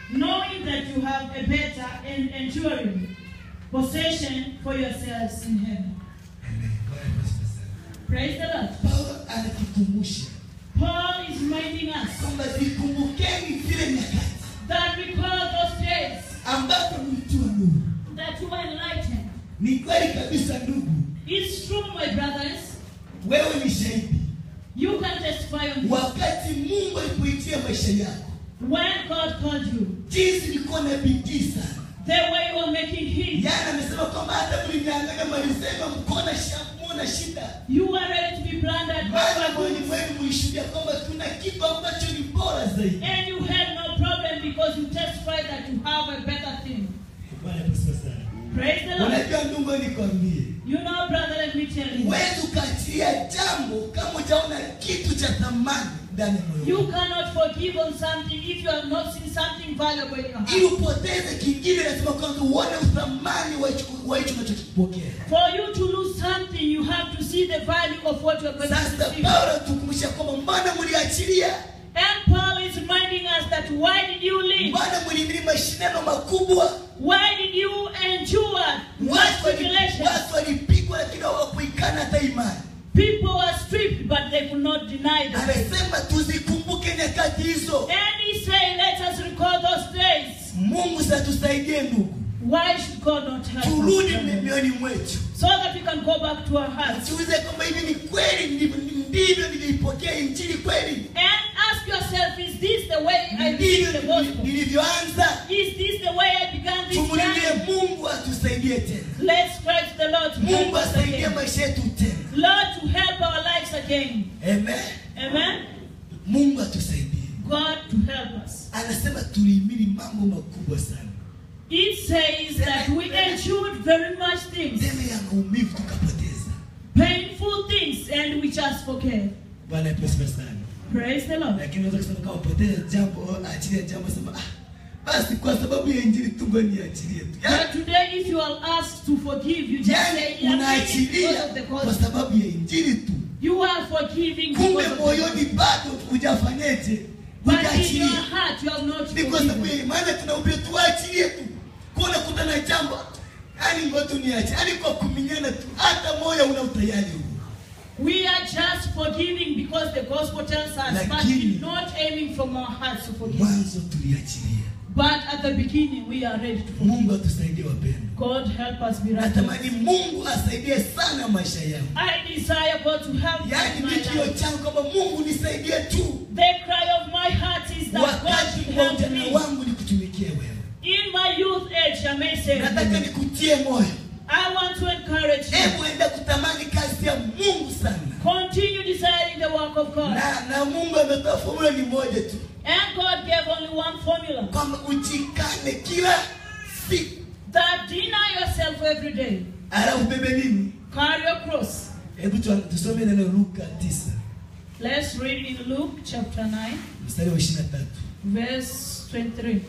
knowing that you have a better and enduring possession for yourselves in heaven. Amen. Bwana asifiwe sana. Praise the Lord. Paulo anatukumbusha Paul is reminding us kwamba zikumbukeni zile nyakati that recall those days ambapo mlitiwa nuru. that you were enlightened. Ni kweli kabisa ndugu, It's true, my brothers. wewe ni shahidi. You can testify on this. Wakati Mungu alipoitia maisha yako, When God called you, jinsi ilikuwa na bidii sana. the way you were making Him, Yaani amesema kwamba hata mlinyang'anya mali zenu mkona muna shida, you were ready to be plundered maana by moyoni God. mwenu mlishuhudia kwamba tuna kitu ambacho ni bora zaidi. And you had no problem because you testified that you have a better thing. Bwana asifiwe sana. Praise the Lord. Unajua ndugu, nikwambie, You know, brother, let me tell you. huwezi ukaachilia jambo kama hujaona kitu cha thamani ndani ya moyo You wako. cannot forgive on something if you have not seen something valuable in your Ili heart. upoteze kingine, lazima kwanza uone uthamani wa hicho wa hicho unachokipokea. For you to lose something, you have to see the value of what you are going to Sasa receive. Paulo tukumbusha kwamba mbona mliachilia, And Paul is reminding us that why did you leave? mbona mlihimili mashindano makubwa, Why did you endure much watu wali- tribulations? watu walipigwa lakini hawakuikana hata imani. People were stripped, but they could not deny the faith. Anasema tuzikumbuke nyakati hizo. And he said, let us recall those days. Mungu satusaidie ndugu, Why should God not help turudi us? mioyoni mwetu, So that we can go back to our hearts. tuulize kwamba hivi ni kweli, ndivyo ndivyo niliipokea injili kweli, And ask yourself, is this the way I received the ndivyo gospel? nilivyoanza. Is this the way I began this Tumulilie journey? Mungu atusaidie tena, Let's cry to the Lord to help Mungu us asaidie again. maisha yetu tena. Lord, to help our lives again. Amen. Amen. Mungu atusaidie. God to help us. Anasema tulihimili mambo makubwa sana, It says that we endured very much things, tena ya maumivu tukapoteza. painful things, and we just forget. Bwana asifiwe sana. Praise the Lord. Lakini unaweza kusema kama poteza jambo, achilia jambo, sema ah, basi kwa sababu ya injili tu ngoja niachilie tu. Yaani, But today, if you are asked to forgive, you just say, Yaani "Yeah, unaachilia because of the kwa gospel." sababu ya injili tu, You are forgiving kumbe because of the moyoni gospel. bado hujafanyeje, But in your hujaachilia. heart, you have not Ni kwa sababu forgiven. ya imani tunahubiri tuachilie tu, kuona kuta na jambo, yaani ngoja tu niache, yaani kwa kuminyana tu, hata moyo una utayari huo. We are just forgiving because the gospel tells us, but Lakini- we're not aiming from our hearts to forgive. Mwanzo tuliachilia. But at the beginning, we are ready to forgive. Mungu atusaidie wapendwa. God help us be right. Natamani Mungu asaidie sana maisha yangu, I desire God to help me yaani in my ni kilio life. changu kwamba Mungu nisaidie tu, The cry of my heart is that God wakati should wa help ujana me. wangu nikutumikie wewe. In my youth age, I may say, Nataka nikutie moyo, I want to encourage you. hebu enda kutamani kazi ya Mungu sana, Continue desiring the work of God. na na Mungu ametoa formula ni moja tu, And God gave only one formula kwamba ujikane kila siku, that deny yourself every day. alafu bebe nini? Carry your cross. Hebu tu- tusome neno Luka 9 Let's read in Luke chapter 9, mstari wa 23. verse 23.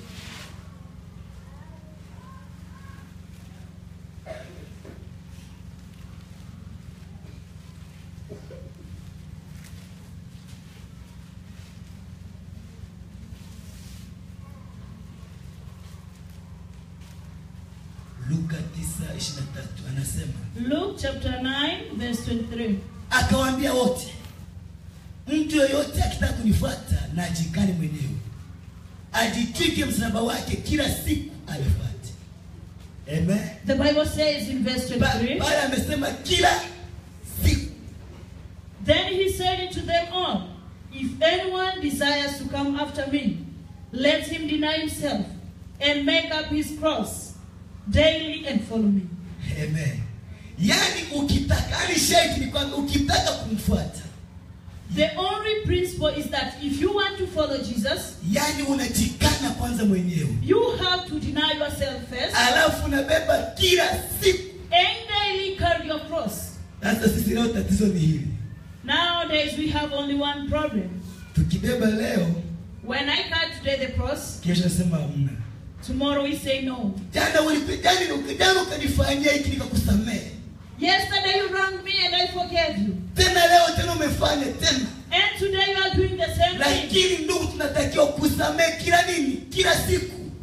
Luka 9:23 anasema Luke chapter 9, verse 23. akawaambia wote, mtu yoyote akitaka kunifuata na ajikane mwenyewe, ajitwike msalaba wake kila siku anifuate. Amen. The Bible says in verse Ba- 23, Pale amesema kila siku. Then he said to them all, If anyone desires to come after me, let him deny himself and make up his cross daily and follow me. Amen. Yaani ukitaka, yani sharti ni kwamba ukitaka kumfuata, The only principle is that if you want to follow Jesus, yaani unajikana kwanza mwenyewe, you have to deny yourself first alafu unabeba kila siku. and daily carry your cross. Sasa sisi leo tatizo ni hili, Nowadays we have only one problem. tukibeba leo, When I carry today the cross, kesho nasema hamna. tomorrow we say no. Jana ulipigani jana ukanifanyia hiki nikakusamehe, Yesterday you wronged me and I forgave you. tena leo tena umefanya tena. And today you are doing the same thing. Lakini ndugu, tunatakiwa kusamehe kila nini, kila siku.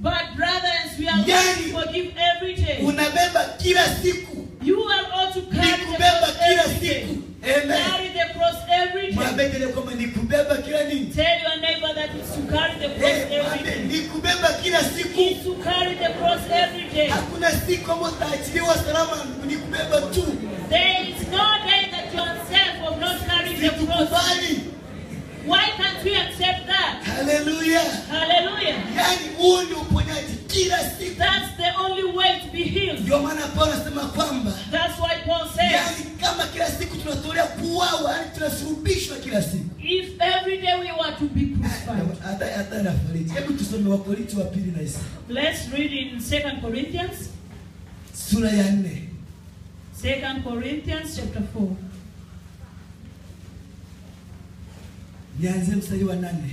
Yani- forgive every day. unabeba kila siku You are all to ni carry the kubeba cross kila every day. siku amen Carry the cross every day. mwambie kwamba ni kubeba kila nini Tell your neighbor that it's to carry the cross Eh, every mwambie day. ni kubeba kila siku It's to carry the cross every day. hakuna siku ambayo utaachiliwa salama ni kubeba tu There is no day that you are safe of not carrying the cross. situkubali Why can't we accept that? haleluya Hallelujah. yaani huu ni uponyaji kila siku That's the only way to be healed. ndio maana paulo anasema kwamba That's why Paul says, yaani kama kila siku tunatolea kuwawa yaani tunasurubishwa kila siku if every day we were to be crucified. hata hata nafariji hebu tusome wakorinti wa pili na isa Let's read in 2 Corinthians, sura ya nne 2 Corinthians chapter 4. nianzie mstari wa nane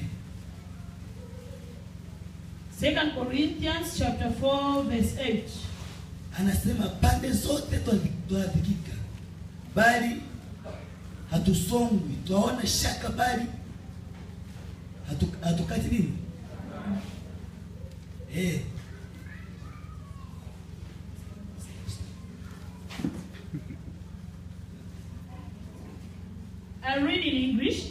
2 Corinthians chapter 4 verse 8. anasema pande zote twadhikika bali hatusongwi twaona shaka bali hatu, hatukati nini eh. I read in English.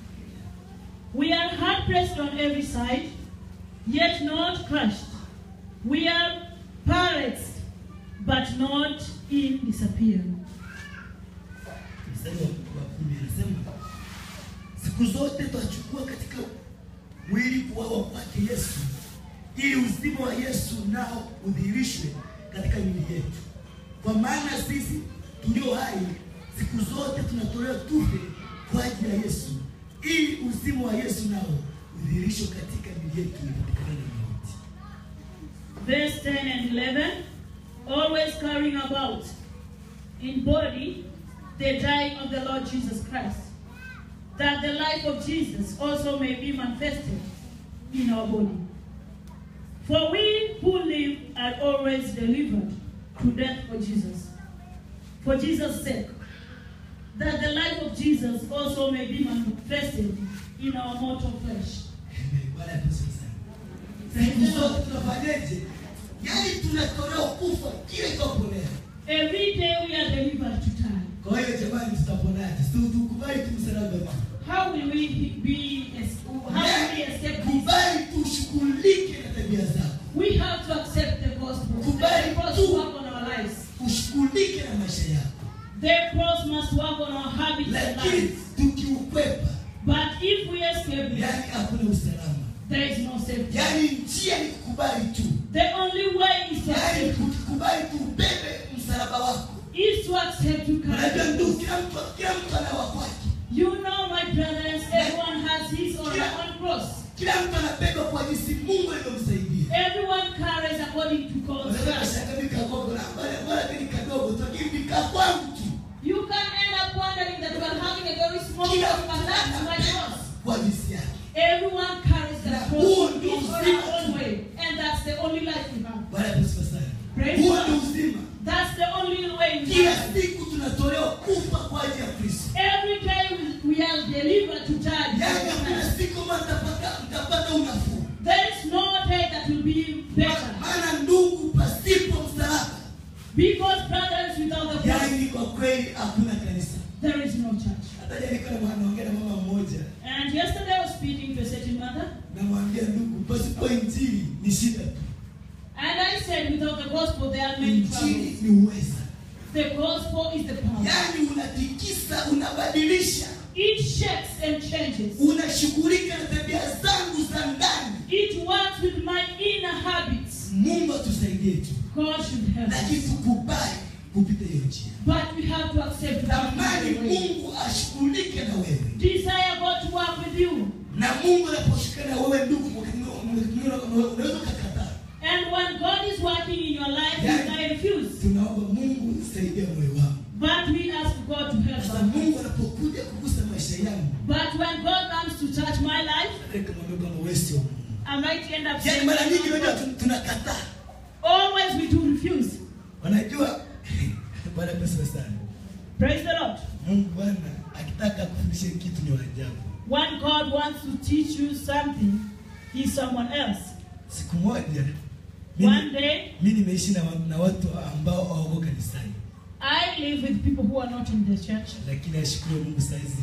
We are hard pressed on every side, yet not crushed. We are perplexed, but not in despair. mstari wa wa kumi anasema siku zote twachukua katika mwili kuwawa kwake Yesu ili uzima wa Yesu nao udhihirishwe katika miili yetu. Kwa maana sisi tulio hai siku zote tunatolewa tufe kwa ajili ya Yesu ili uzima wa Yesu nao udhihirishwe katika miili yetu iliyopatikana na mauti. Verse 10 and 11. Always carrying about in body the dying of the Lord Jesus Christ, that the life of Jesus also may be manifested in our body. For we who live are always delivered to death for Jesus, for Jesus' sake, that the life of Jesus also may be manifested in our mortal flesh. Amen. Bwana asifiwe sana. Siku zote tunafanyaje? Yaani tunatolewa kufa kile ikaponea. Every day we are delivered to die. Kwa hiyo jamani, tutaponaje? Si tukubali tu msalaba tu. How will we be? How will we escape this? Kubali tushughulike na tabia zako, We have to accept the gospel. Kubali The cross tu. work on our lives. ushughulike na maisha yako, The cross must work on our habits and lakini lives. tukiukwepa, But if we escape it, yani hakuna usalama. there is no safety. Yani njia ni kukubali tu, The only way is to yani accept, ukikubali tu ubebe msalaba wako. is to accept to Unajua carry. ndugu, kila mtu kila mtu ana wa kwake, You know, my brothers, everyone has his or her own cross. kila mtu anabeba kwa jinsi Mungu alivyomsaidia. Everyone carries according to God's Unaweza grace. kashangaa mimi kagogo na bora bora ni kadogo tu, lakini nikaa kwangu tu. You can end up wondering that you are having a very small Kila cross, mtu but that's my anabeba cross. kwa jinsi yake. Everyone carries Na that cross huo in ndio his or uzima her own tu. way, and that's the only life we have. Bwana asifiwe sana. Praise Huo God. ni uzima. That's the only way we Kila have. siku tunatolewa kufa kwa ajili ya Kristo. Every day we, we are delivered to die. Yaani hakuna siku ambayo mtapata mtapata unafuu. There is no day that will be better. Maana ndugu, pasipo msalaba, Because brothers, without the cross, yaani kwa kweli hakuna kanisa. there is no church. Hata jana nilikuwa naongea na mama mmoja, And yesterday I was speaking to a certain mother, namwambia ndugu, pasipo injili ni shida tu. and I said, without the gospel, there are many troubles. Injili ni uweza, The gospel is the power. yaani unatikisa, unabadilisha, It shakes and changes. unashughulika na tabia zangu za ndani. It works with my inner habits. Mungu atusaidie tu, God should help lakini us. tukubali kupita hiyo njia. But we have to accept to come Tamani the way. Mungu ashughulike na wewe, Desire God to work with you. na Mungu anaposhughulika na wewe ndugu, wakati mwingine unaweza ukakataa. And when God is working in your life, you Yeah. may refuse. Tunaomba Mungu saidia moyo wangu. But we ask God to help Sasa us. Mungu anapokuja kugusa maisha yangu, But when God comes to touch my life, nataka kumwambia kwamba wewe sio Mungu. I might end up Yaani saying, mara nyingi unajua tun- tunakataa. always we do refuse. Wanajua Bwana pesa sana. Praise the Lord. Mungu Bwana akitaka kufundisha kitu ni wa ajabu. When God wants to teach you something, He's someone else. Siku moja Mimi- One day, mi nimeishi na, wa- na watu ambao hawako kanisani I live with people who are not in the church. lakini ashukuru mungu saizi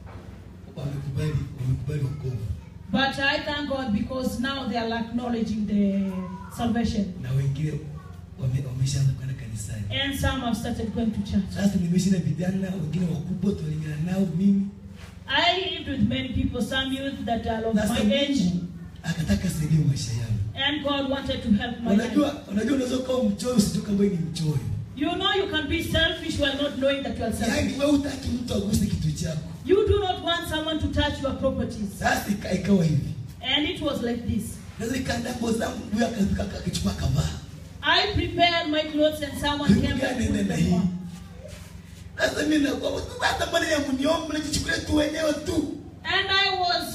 wamekubali wamekubali wokovu But I thank God because now they are acknowledging the salvation. na wengine wame- wameshaanza kwenda kanisani And some have started going to church. sasa nimeishi na vijana wengine wakubwa tualingana nao mimi I lived with many people, some youth that are of sasa my age, mungu akataka saidia maisha yangu and God wanted to help my life. unajua unajua unaweza ukawa mchoyo usijue kama wewe ni mchoyo You know you can be selfish while not knowing that you are selfish. yaani wewe utaki mtu aguse kitu chako You do not want someone to touch your properties. sasa ika- ikawa hivi And it was like this. naweza nikaandaa nguo zangu huyo akafika akichukua kavaa I prepared my clothes and someone came Ndugu and gani put nenda them hii on. sasa mimi nakuwa hata mbona ya mniombe mnajichukulia tu wenyewe tu And I was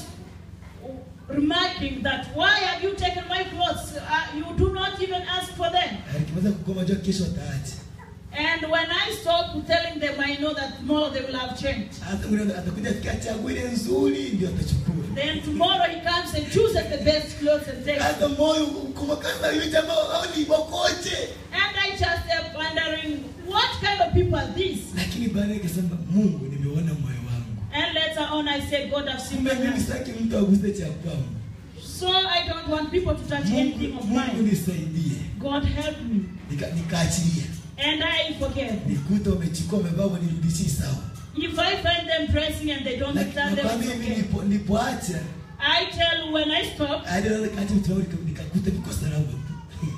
remarking that why have you taken my clothes? Uh, you do not even ask for them. nikimaliza kugoma jua kesho wataacha And when I stopped telling them, I know that tomorrow they will have changed. hata mwingine atakuja akiachagua ile nzuri ndio atachukua Then tomorrow he comes and chooses the best clothes and takes. hata moyo kumakaza yule jamaa au ni bokoje And I just kept wondering, what kind of people are these? lakini baadaye nikasema Mungu nimeona moyo wangu And later on, I said, God, I've seen my kumbe mimi heart. sitaki mtu aguse cha kwangu So I don't want people to touch Mungu, anything of Mungu mine. nisaidie God help me. Nika- nikaachilia And I forgive. nikuta umechukua umevaa nirudishie sawa If I find them dressing and they don't Na- return them, nakwambia it's mimi okay. nilipo- nilipoacha I tell you, when I stop, hadi naweza kaacha vitu vyangu nika- nikakuta viko salama tu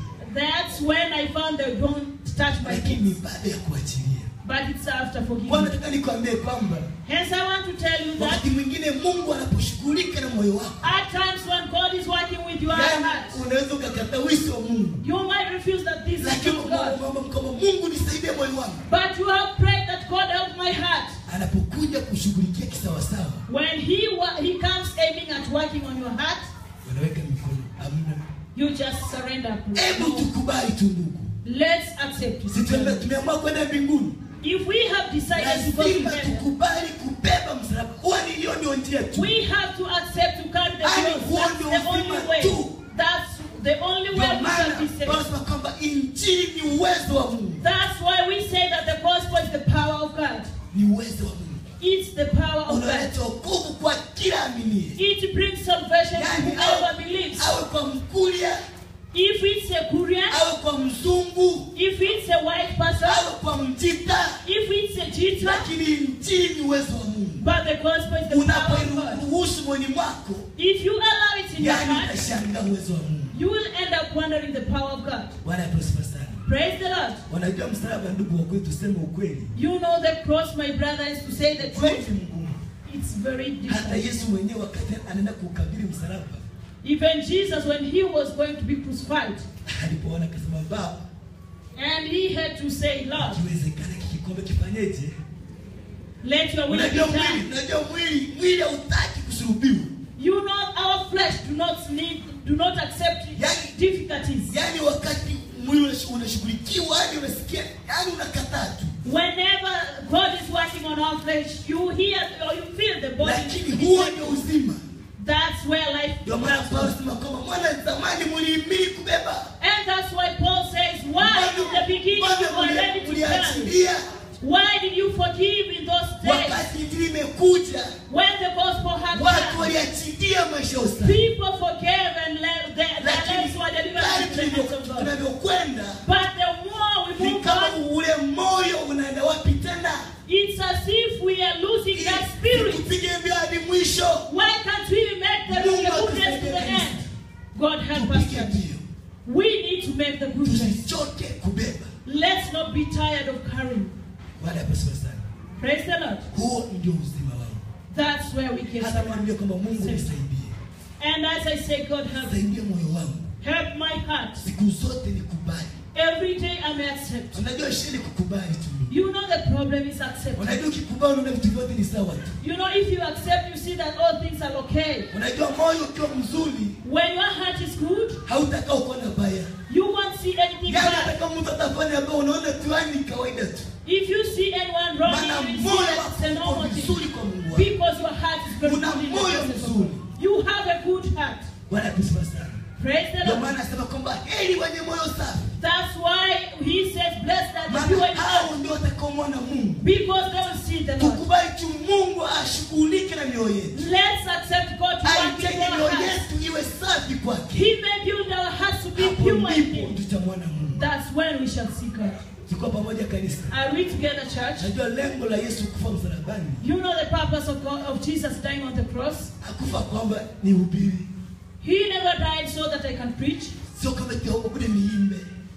that's when I found they don't touch my lakini things. baada ya kuachilia But it's after kwa forgiving. nataka nikwambie kwamba Hence, I want to tell you that wakati mwingine mungu anaposhughulika na moyo wako at times when God is working with your yani heart, unaweza ukakata wisi wa mungu you might refuse that this is lakini from God. ukamwomba kwamba mungu nisaidie moyo wangu But you have prayed that God help my heart. anapokuja kushughulikia kisawasawa When He wa- He comes aiming at working on your heart, unaweka mikono amna you just surrender. hebu tukubali tu ndugu Let's accept si tume- it. tumeamua kwenda mbinguni If we have decided to go to lazima heaven, tukubali kubeba msalaba huwa ni hiyo ndio njia tu we have to accept to carry the Yaani cross. huo That's ndio the only uzima way. tu. That's the only ndio way we maana shall be saved. wanasema kwamba injili ni uwezo wa mungu That's why we say that the gospel is the power of God. ni uwezo wa mungu It's the power of God. unaleta wokovu kwa kila aminie It brings salvation to yani whoever awe, believes. awe kwa mkulia If it's a Korean, awe kwa mzungu if it's a white person, awe kwa mjita if it's a Jita, lakini injili ni uwezo wa mungu but the gospel is the power of God. unaporuhusu moyoni mwako If you allow it in your yani heart, utashangaa uwezo wa mungu you will end up wondering the power of God. bwana apewe sana Praise the Lord. wanajua msalaba ndugu wa kweli tuseme ukweli You know the cross, my brother, is to say the kweli truth. mgumu It's very hata difficult. yesu mwenyewe wakati anaenda kuukabili msalaba Even Jesus, when he was going to be crucified, alipoona akasema baba and he had to say, Lord, kiwezekana kikikombe kifanyeje let your will be unajua mwili done. unajua mwili mwili hautaki kusulubiwa You know our flesh do not need, do not accept Yani- difficulties. yaani wakati mwili unash- unashughulikiwa yani unasikia yani unakataa tu Whenever God is working on our flesh, you hear or you feel the body. lakini huo ndio uzima That's where life ndio maana comes paulo from. sema kwamba mwana zamani mlihimili kubeba And that's why Paul says, Why in the beginning you were ready to stand? mliachilia Why did you forgive in those days wakati injili imekuja when the gospel had watu come? waliachilia maisha ya usafi People forgave and let their, their lakini lives were delivered kadri into the hands tulivyo- of God. tunavyokwenda But the more we ni move kama on, ule moyo unaenda wapi tena it's as if we are losing that spirit. tupige mbio hadi mwisho Why can't we make the, the goodness to the end? God help us. tupige church. mbio We need to make the goodness. tusichoke kubeba Let's not be tired of carrying. baada ya pasiwa sana Praise the Lord. huo ndio uzima wangu That's where we can hata surrender. mwambia kwamba mungu Save. nisaidie And as I say, God help, saidia moyo wangu help my heart. siku zote nikubali Every day I may accept. unajua shida ni kukubali tu You know the problem is accepting. unajua ukikubali unaona vitu vyote ni sawa tu You know, if you accept, you see that all things are okay. unajua moyo ukiwa mzuri When your heart is good, hautaka uko na baya you won't see anything yani bad. hata kama mtu atafanya ambao unaona tu yani ni kawaida tu If you see anyone wrong, maana you will see moyo that it's a wako uko normal thing. vizuri kwa mungu wako Because your heart is very Una good. in the moyo presence of mzuri. God. You have a good heart. bwana tusifa sana Praise the ndio Lord. maana anasema kwamba heri wenye moyo ashughulike na mioyo yetu Let's accept God to work in aitenge our mioyo hearts. yetu iwe safi kwake He may build our hearts to be hapo pure in ndipo Him. tutamwona mungu That's when we shall see God. tuko pamoja kanisa Are we together, church? najua lengo la yesu kufa msalabani You know the purpose of, God, of Jesus dying on the cross? akufa kwamba ni ubiri He never died so that I can preach. sio kama tiaokude niimbe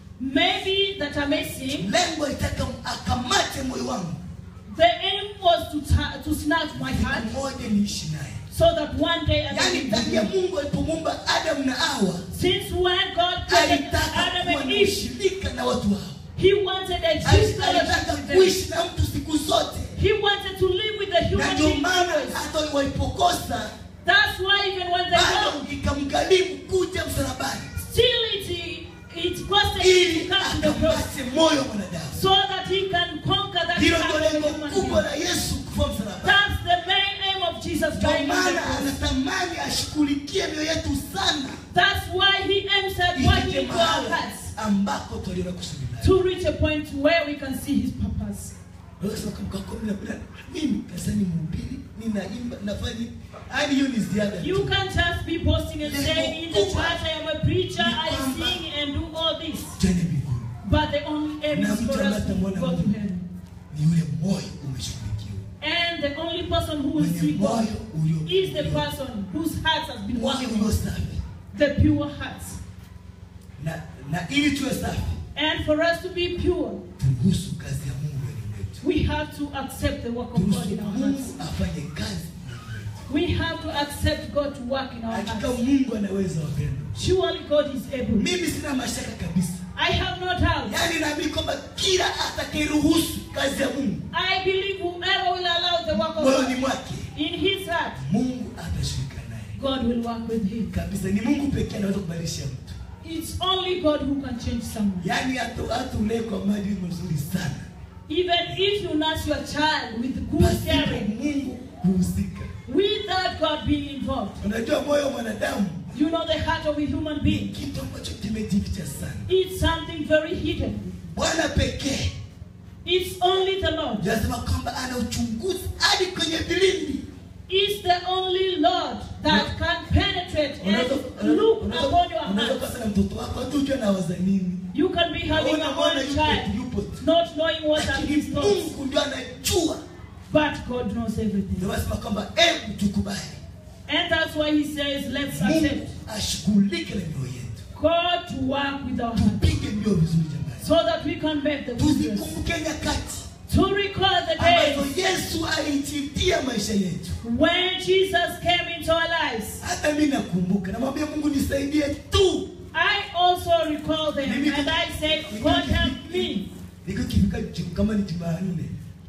Maybe that I may sing. lengo litaka akamate moyo wangu The aim was to, ta- to snatch my heart siku moja niishi naye so that one day I yaani can ndani ya mungu alipomuumba adamu na hawa Since when God created alitaka Adam kuwa and na Eve, ushirika na watu hao He wanted a Ali- true fellowship alitaka with them. kuishi na mtu siku zote He wanted to live with the na human ndio being. maana always. hata walipokosa That's why even when they bado wrong, ikamgharimu kuja msalabani still it, it costed him ili to come to the cross akamate moyo wa mwanadamu so that he can conquer that hilo heart ndio of the lengo human kubwa being. la yesu kufa msalabani That's the main aim of Jesus ndio dying on the maana cross. anatamani ashughulikie mioyo yetu sana That's why he aims at ifike working into our mahala hearts ambako tuliona kusudi lake to reach a point where we can see his purpose. Unaweza kusema kama kwa mimi napenda mimi sasa ni mhubiri ninaimba nafanya hadi hiyo ni ziada You tu. can't just be boasting and saying in the church I am a preacher, I sing and do all this. twende mbinguni But the only aim Na is mtu for us to ambaye go to atamwona heaven. ni yule moyo umeshughulikiwa And the only person who will mwenye see God moyo ulio is the person whose heart has been moyo working ulio on. safi The pure hearts. na na ili tuwe safi And for us to be pure, turuhusu kazi ya Mungu ndani mwetu we have to accept the work of God turuhusu in our hearts. Mungu afanye kazi ndani mwetu. We have to accept God to work in our hakika hearts. Mungu anaweza wapendwa Surely God is able. mimi sina mashaka kabisa I have no doubt. yaani naamini kwamba kila atakayeruhusu kazi ya Mungu I believe whoever will allow the work of moyoni God mwake in his heart, Mungu atashirika naye God will work with him. kabisa ni Mungu pekee anaweza kubadilisha mtu It's only God who can change someone. yaani hata hata ulee kwa maadili mazuri sana Even if you nurse your child with good pasipo caring, Mungu kuhusika without God being involved, unajua moyo wa mwanadamu you know the heart of a human ni being. kitu ambacho kimejificha sana It's something very hidden. Bwana pekee It's only the Lord. ndio anasema kwamba ana uchunguzi hadi kwenye vilindi It's the only Lord that can penetrate Unaweza- and look unaweza- upon your unaweza heart. kuwa sana mtoto wako hata ujue anawaza nini You can be having Unaona a Bwana one yupo tu, child, yupo tu not knowing what are lakini his thoughts, Mungu ndio anajua but God knows everything. ndio anasema kwamba hebu tukubali And that's why He says, let's Mungu accept ashughulike na mioyo yetu God to work with our heart tupige mbio vizuri jamani so that we can make the progress. tuzikumbuke nyakati To recall the days ambazo Yesu aliititia maisha yetu. when Jesus came into our lives. Hata mimi nakumbuka, namwambia Mungu nisaidie tu. I also recall them Mimi- and I said, God help me. Niko kifika siku kama ni Jumanne,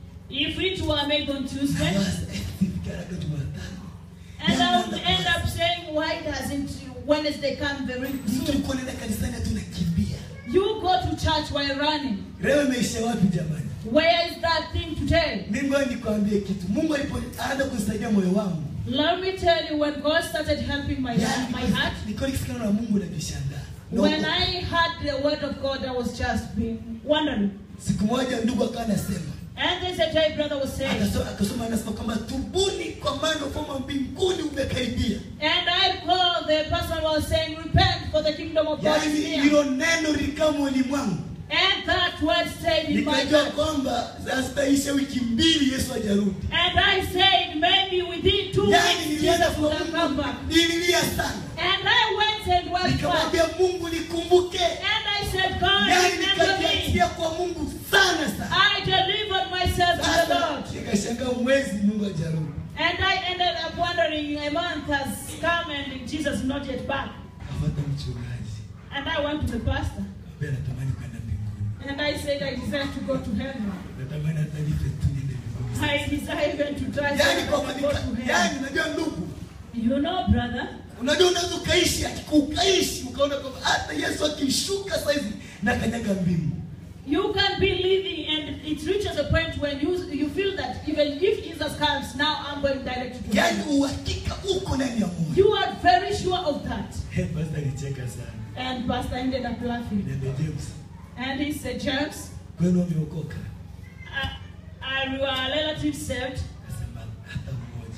If it were made on Tuesday, nawaza eh, nifike haraka Jumatano. and I would Yaani end up saying, why doesn't Wednesday come very Mtu soon? ulikuwa unaenda kanisani hata unakimbia. You go to church while running. Leo imeisha wapi jamani? Where is that thing today? Mimi ngoja nikwambie kitu. Mungu alipoanza kunisaidia moyo wangu, Let me tell you, when God started helping my, yaani, my heart, nilikuwa nikisikia neno la Mungu najishangaa. Na when uko- I heard the word of God, I was just being wondering. Siku moja ndugu akawa anasema And this a day brother was saying, akasoma akasoma anasema kwamba tubuni kwa maana ufalme wa mbinguni umekaribia. and I recall the person was saying, repent for the kingdom of God is Yaani near. hilo neno likawa moyoni mwangu, And that word stayed in my nikajua heart. kwamba zitaisha wiki mbili Yesu hajarudi. And I said, maybe within two Yaani weeks, nilienda Jesus kwa will have come Mungu, back. nililia sana, And I went and was back. nikamwambia Mungu nikumbuke. And I said, God, Yaani remember me. nikajiachia kwa Mungu sana sana. I delivered myself to the Sasa Lord. nikashangaa mwezi Mungu hajarudi. And I ended up wondering, a month has come and Jesus is not yet back. Kafuata mchungaji, And I went to the pastor. ambaye natamani kwenda mbinguni, And I said, I desire to go to heaven. natamani hata nife tu niende mbinguni. I desire even to try Yaani to kwa go maandiko, to heaven. yaani unajua ndugu, You know, brother, unajua unaweza ukaishi ukaishi ukaona kwamba hata Yesu akishuka saizi na kanyaga mbingu. you can be living and it reaches a point when you, you feel that even if Jesus comes, now I'm going direct to Yaani heaven. uhakika uko ndani ya moyo. You are very sure of that. Hey, pastor alicheka sana. And pastor ended up laughing. Niambia James, And he said, James, kwenu wameokoka? are, are your relatives saved? Akasema hata mmoja.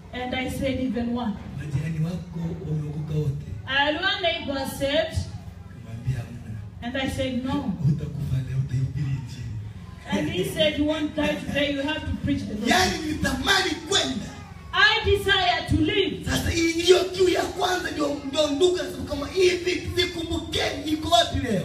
And I said, even one. Majirani wako wameokoka wote? And one neighbor said, Kamwambia hamna. and I said, no. Utakufa leo utaihubiri injili. And he said, you won't die today, you have to preach the gospel. Yaani nilitamani kwenda. I desire to live. Sasa hii hiyo kiu ya kwanza ndio ndio ndugu anasema kama hivi zikumbukeni iko wapi leo?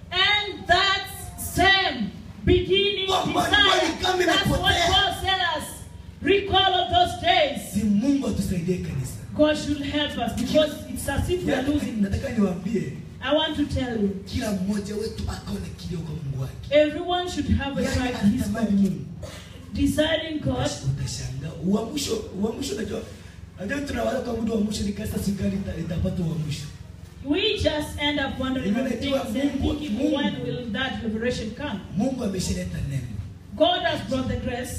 And that same beginning Kwamba desire, walikuwa kama that's what inapotea. Paul said us. Recall of those days. Si Mungu atusaidie kanisa. God should help us because it's as if we are Yaani, losing. Nataka niwaambie I want to tell you, kila mmoja wetu akaona kilio kwa Mungu wake. everyone should have a Yaani right to his anatamani God. Mungu. Desiring God, Utashangaa uamsho, uamsho unajua Unajua tunawaza kwa muda wa mwisho ni kanisa serikali ita- itapata uamsho. we just end up wondering Even about ikiwa things and Mungu- thinking, Mungu- when will that liberation come? Mungu ameshaleta neno. God has brought the grace.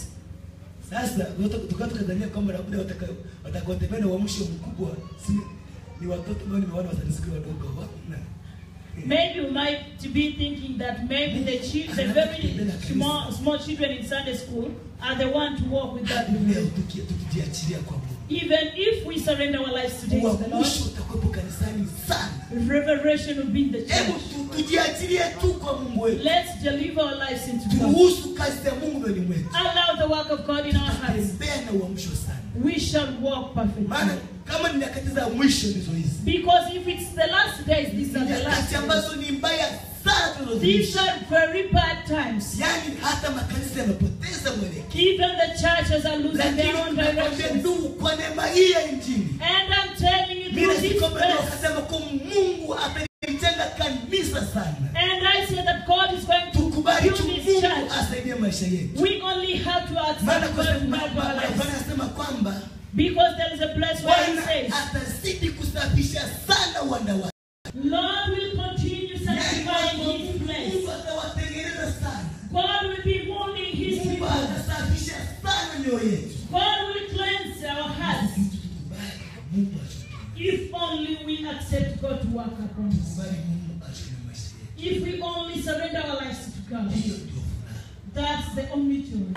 Sasa tukaa tukadhania kwamba labda wataka- watakaotembea na uamsho mkubwa si ni watoto ambao nimeona watanisikia wadogo wana Maybe we might be thinking that maybe the, chi- the very small, small children in Sunday school are the one to walk with that hadi leo liberation. tuki- tukijiachilia kwa Mungu. Even if we surrender our lives today to the Lord, Uamsho utakuwepo kanisani sana. revelation will be in the Hebu church. tu- tujiachilie tu kwa Mungu wetu. Let's deliver our lives into God. Turuhusu kazi ya Mungu ndani mwetu. Allow the work of God in our hearts. Tembea na uamsho sana. We shall walk perfectly. Maana kama ni nyakati za mwisho ndizo hizi. Because if it's the last days, these are the last Nyakati days. ambazo ni mbaya sana These tunazoishi. are very bad times. Yaani hata makanisa yamepoteza mwelekeo. Even the churches are losing Lakini their own tunakwambia directions. ndugu, kwa neema hii ya Injili And I'm telling you Mimi through this sikombe ndio verse. akasema kwa Mungu amelijenga kanisa sana. And I say that God is going to Tukubali tu build His Mungu church. asaidie maisha yetu. We only have to Maana accept kwa God to sababu help our Bwana lives. anasema kwamba Because there is a place where He Bwana says, atazidi kusafisha sana wanda wake. Lord will continue sanctifying His place. Mungu atawatengeneza sana. God will be molding His Mungu people. atasafisha sana mioyo yetu. God will cleanse our hearts. Sisi tukubali Mungu achukue. If only we accept God to work upon us. Tukubali Mungu achukue maisha yetu. If we only surrender our lives to God. Hiyo ndio furaha. That's the only joy.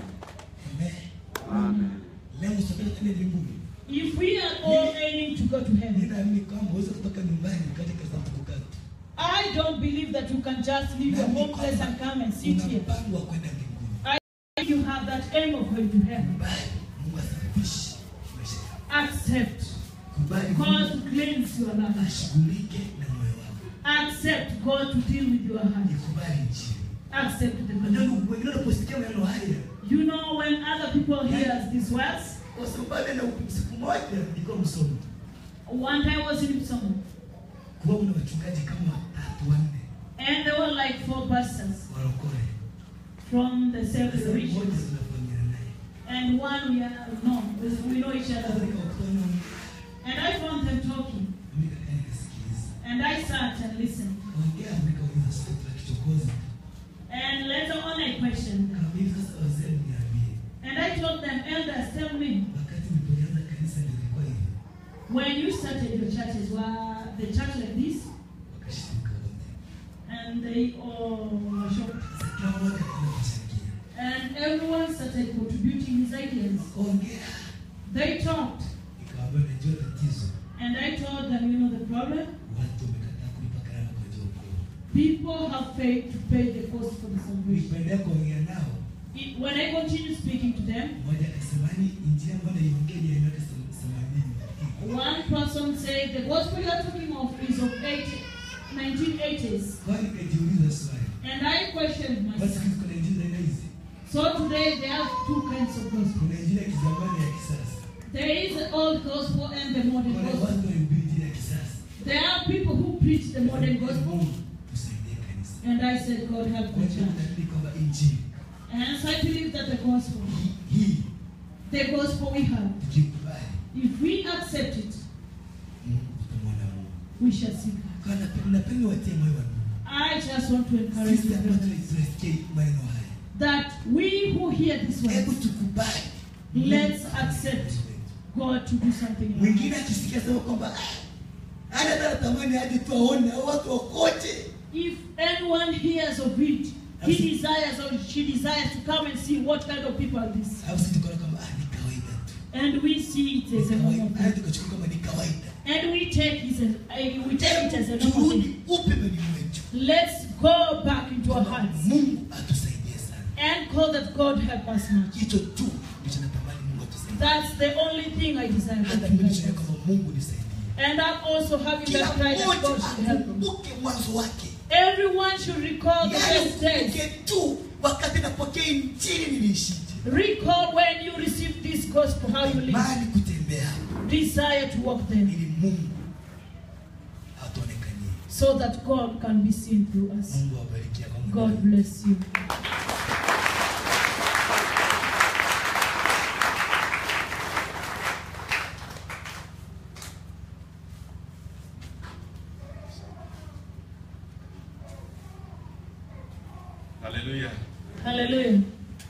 Amen. Leo usafiri tena mbinguni. If we are all aiming to go to heaven, Ninaamini kwamba uweze kutoka nyumbani ukaja katika kukaa tu. I don't believe that you can just leave your home place and come and sit Una here. mpango wa kwenda mbinguni. You have that aim of going to heaven. Kubali Mungu asafishe maisha yako. Accept Kubali God Mungu to cleanse your life. ashughulike na moyo wako. Accept God to deal with your heart. Ikubali Injili. Accept the Unajua gospel. ndugu, wengine wanaposikia maneno haya, You know when other people hear these words, kwa sababu baada ya siku moja nilikuwa msomi. one time I was in Psalm, Kuwa kuna wachungaji kama watatu wanne and there were like four pastors warokore. from the same Sasa mmoja region, tunafanyana naye. and one we are known, we know each Sasa other. nikawakutana And I found them talking, mimi kakaa nikasikiliza. and I sat and listened. Kaongea nikauliza swali la kichokozi. And later on, I questioned them. Kaambia sasa wazee niambie. And I told them, elders, tell me, Wakati nilipoanza kanisa ndio ilikuwa hivi. when you started your churches, were the church like this? Wakashtuka wote. And they all were shocked. Sasa kila mmoja akaanza kuchangia. And everyone started contributing his ideas. Ongea. They talked, Nikawaambia najua tatizo. and I told them, you know the problem? Watu wamekataa kulipa gharama kwa ajili ya wokovu. People have paid to pay the cost for the salvation. Nilipoendelea kuongea nao, It, when I continued speaking to them, mmoja akasema ni injili ambayo naiongea ni ya miaka themanini. one person said, the gospel you're talking of is of 80, 1980s. Kwa hiyo nikajiuliza swali. And I questioned Basi myself. kitu kuna injili za aina hizi. So today they have two kinds of gospel. Kuna injili ya kizamani ya kisasa. There is the old gospel and the modern Kuna gospel. watu wanahubiri injili ya kisasa. There are people who preach the modern gospel, Mungu tusaidie kanisa. and I said, God help Kwa the hiyo church. naamini kwamba injili And so I believe that the gospel, hii- hii the gospel we have, tukikubali, if we accept it, Mungu tutamwona Mungu. we shall see God. Kwa hiyo napenda- napenda watie moyo wa Mungu. I just want to encourage Sisi you ambao brothers, tunasikia maneno haya. that we who hear this Hebu word, tukubali. Let's accept. God to do something in our Mwingine lives. akisikia sema kwamba "Ah, hana hata tamani aje tu aone hao watu wakoje. If anyone hears of it, he desires or she desires to come and see what kind of people are these. Alafu sisi tukaona kwamba ah, ni kawaida tu. And we see it as a normal kawaida, thing. tukachukua kama ni kawaida. And we take it as, uh, we take it as a normal Turudi thing. upya ndani mwetu, Let's go back into our Kwamba hearts Mungu atusaidie sana. and call that God help us much. Hicho tu ndicho natamani Mungu atusaidie. That's the only thing I desire for Hata that mimi God niseme helps. kama Mungu nisaidie. And I'm also having Kila that cry that mmoja God should help me. akumbuke mwanzo wake. Everyone should recall the Yaani best days. ukumbuke tu wakati napokea injili niliishije. Recall when you received this gospel, how you live. Imani kutembea Desire to walk them ili Mungu atuonekanie. so that God can be seen through us. Mungu awabariki kwa Mungu. God bless you. Haleluya. Hallelujah.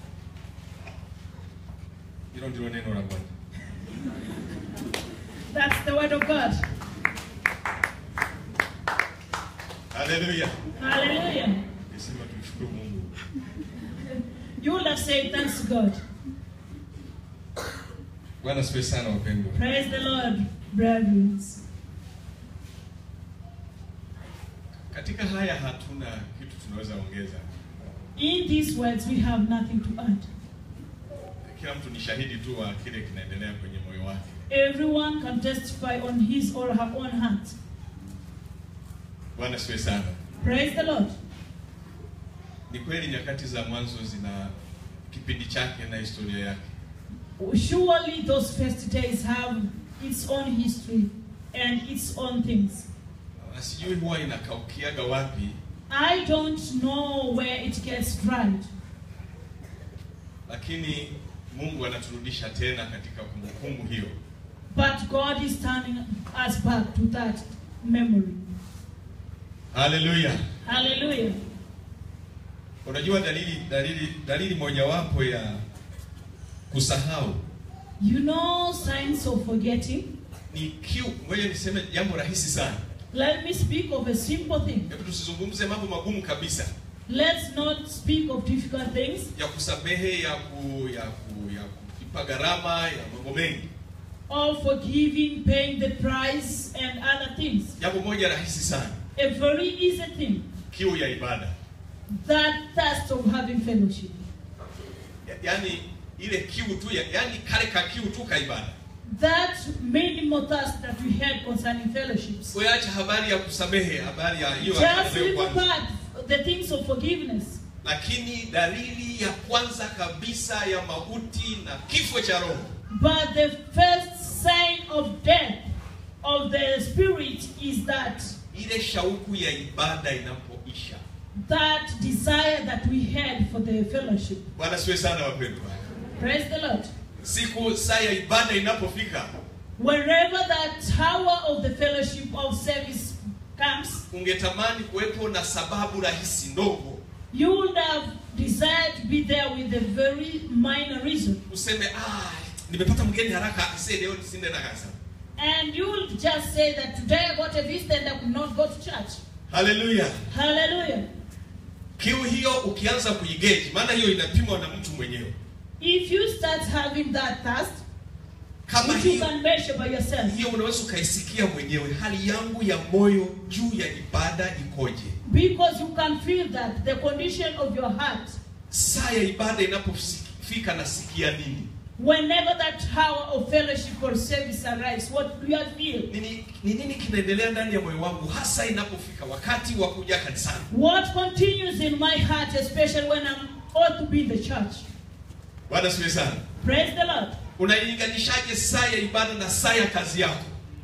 Hilo ndilo neno la Bwana. That's the word of God. Haleluya. Hallelujah. Nisema tumshukuru Mungu. You will have said thanks to God. Bwana sifiwe sana wapendwa. Praise the Lord, brethren. Katika haya hatuna kitu tunaweza ongeza. In these words, we have nothing to add. Kila mtu ni shahidi tu wa kile kinaendelea kwenye moyo wake. Everyone can testify on his or her own heart. Bwana sifiwe sana. Praise the Lord. Ni kweli nyakati za mwanzo zina kipindi chake na historia yake, Surely those first days have its own history and its own things. na sijui huwa inakaukiaga wapi, I don't know where it gets dried, lakini Mungu anaturudisha tena katika kumbukumbu hiyo. but God is turning us back to that memory. Haleluya! Hallelujah. Unajua dalili dalili dalili mojawapo ya kusahau You know signs of forgetting? ni kiu. Ngoja niseme jambo rahisi sana. Let me speak of a simple thing. Hebu tusizungumze mambo magumu kabisa Let's not speak of difficult things, ya kusamehe, ya ku, ya ku, ya kulipa gharama ya mambo mengi. of forgiving, paying the price, and other things. Jambo moja rahisi sana, A very easy thing. kiu ya ibada. That thirst of having fellowship. Ya- Yaani ile kiu tu ya, yaani kale ka kiu tu ka ibada. That minimal thirst that we had concerning fellowships. Uacha habari ya kusamehe, habari ya hiyo Just hapo leave kwanza. apart the things of forgiveness. Lakini dalili ya kwanza kabisa ya mauti na kifo cha roho But the first sign of death of the spirit is that ile shauku ya ibada inapoisha. that desire that we had for the fellowship. Bwana siwe sana wapendwa. Praise the Lord. Siku saa ya ibada inapofika, Wherever that hour of the fellowship of service comes, ungetamani kuwepo na sababu rahisi ndogo, you would have desired to be there with a very minor reason. useme ah, nimepata mgeni haraka, ase leo nisinde na kanisa. And you will just say that today I got a visit and I could not go to church. Haleluya! Hallelujah. Kiu hiyo ukianza kuigeji, maana hiyo inapimwa na mtu mwenyewe. If you start having that thirst, Kama which you hiyo can measure by yourself, hiyo unaweza ukaisikia mwenyewe, hali yangu ya moyo juu ya ibada ikoje? because you can feel that the condition of your heart, Saa ya ibada inapofika, nasikia nini? whenever that hour of fellowship or service arrives, what do you feel? Nini, ni nini kinaendelea ndani ya moyo wangu, hasa inapofika wakati wa kuja kanisani? What continues in my heart, especially when I'm ought to be in the church? Bwana siwe sana. Praise the Lord. Unailinganishaje saa ya ibada na saa ya kazi yako?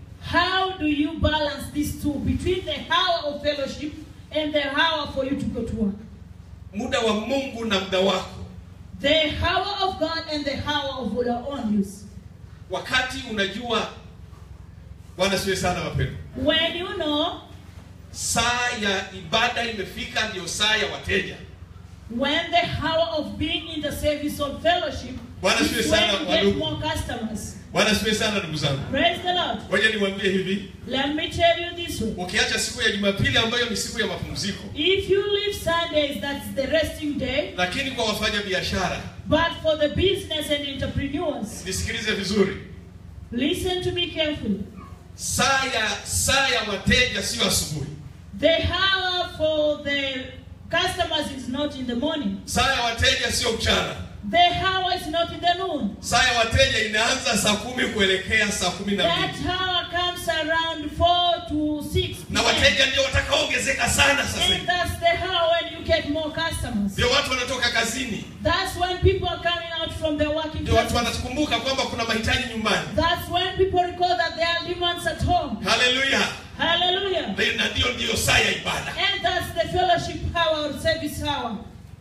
How do you balance these two between the hour of fellowship and the hour for you to go to work? Muda wa Mungu na muda wako, The hour of God and the hour of your own use. wakati unajua. Bwana siwe sana wapendwa, When you know, saa ya ibada imefika, ndiyo saa ya wateja. when the hour of being in the service of fellowship Bwana is siwe when sana you get wadugu. more customers. Bwana asifiwe sana ndugu zangu. Praise the Lord. Ngoja niwaambie hivi, Let me tell you this way. ukiacha siku ya Jumapili ambayo ni siku ya mapumziko, If you leave Sundays, that's the resting day. lakini kwa wafanya biashara, But for the business and entrepreneurs, nisikilize vizuri, listen to me carefully. saa ya saa ya wateja sio asubuhi. The hour for the customers is not in the morning. Saa ya wateja sio mchana. The hour is not in the noon. Saa ya wateja inaanza saa kumi kuelekea saa kumi na That mbili hour comes around 4 to 6 na p.m. wateja ndio watakaoongezeka sana sasa And hivi. that's the hour when you get more customers. Ndio watu wanatoka kazini, That's when people are coming out from their working ndio watu places. wanakumbuka kwamba kuna mahitaji nyumbani. That's when people recall that there are demands at home. Haleluya! Hallelujah. Na ndio ndio saa ya ibada. And that's the fellowship hour or service hour.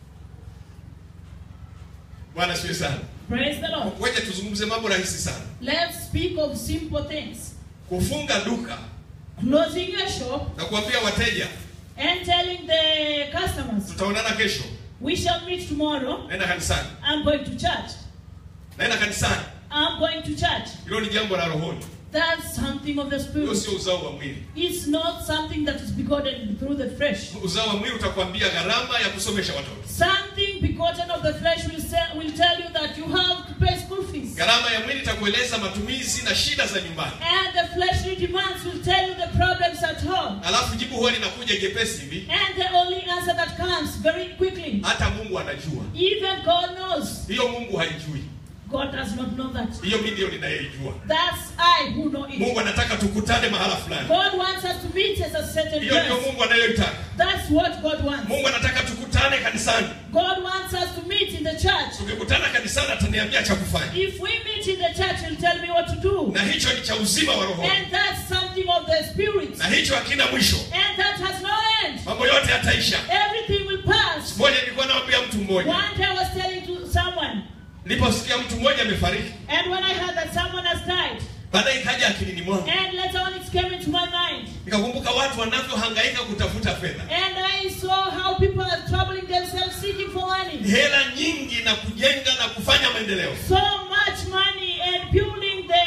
Bwana asifiwe sana. Praise the Lord. Ngoja tuzungumze mambo rahisi sana. Let's speak of simple things. Kufunga duka Closing your shop na kuambia wateja and telling the customers, tutaonana kesho, we shall meet tomorrow. naenda kanisani, I'm going to church. naenda kanisani. I'm going to church. Hilo ni jambo la rohoni, That's something of the hiyo spirit. sio uzao wa mwili. It's not something that is begotten through the flesh. Uzao wa mwili utakwambia gharama ya kusomesha watoto, Something begotten of the flesh will, say, will tell you that you have to pay school fees. gharama ya mwili itakueleza matumizi na shida za nyumbani. And the fleshly demands will tell you the problems at home. Alafu jibu huwa linakuja jepesi hivi, And the only answer that comes very quickly. hata Mungu anajua Even God knows. hiyo. Mungu haijui God does not know that. hiyo, mimi ndio ninayeijua. That's I who know it. Mungu anataka tukutane mahala fulani, God wants us to meet at a certain hiyo ndio place. Mungu anayoitaka. That's what God wants. Mungu anataka tukutane kanisani. God wants us to meet in the church. Tukikutana kanisani, ataniambia cha kufanya, If we meet in the church, He'll tell me what to do. na hicho ni cha uzima wa roho, And that's something of the spirit. na hicho hakina mwisho. And that has no end. Mambo yote yataisha. Everything will pass. Moja nilikuwa naambia mtu mmoja, One day I was telling to someone, niliposikia mtu mmoja amefariki, and when I heard that someone has died, baadaye ikaja akilini mwangu, and later on it came into my mind, nikakumbuka watu wanavyohangaika kutafuta fedha, and I saw how people are troubling themselves seeking for money. hela nyingi na kujenga na kufanya maendeleo, So much money and building the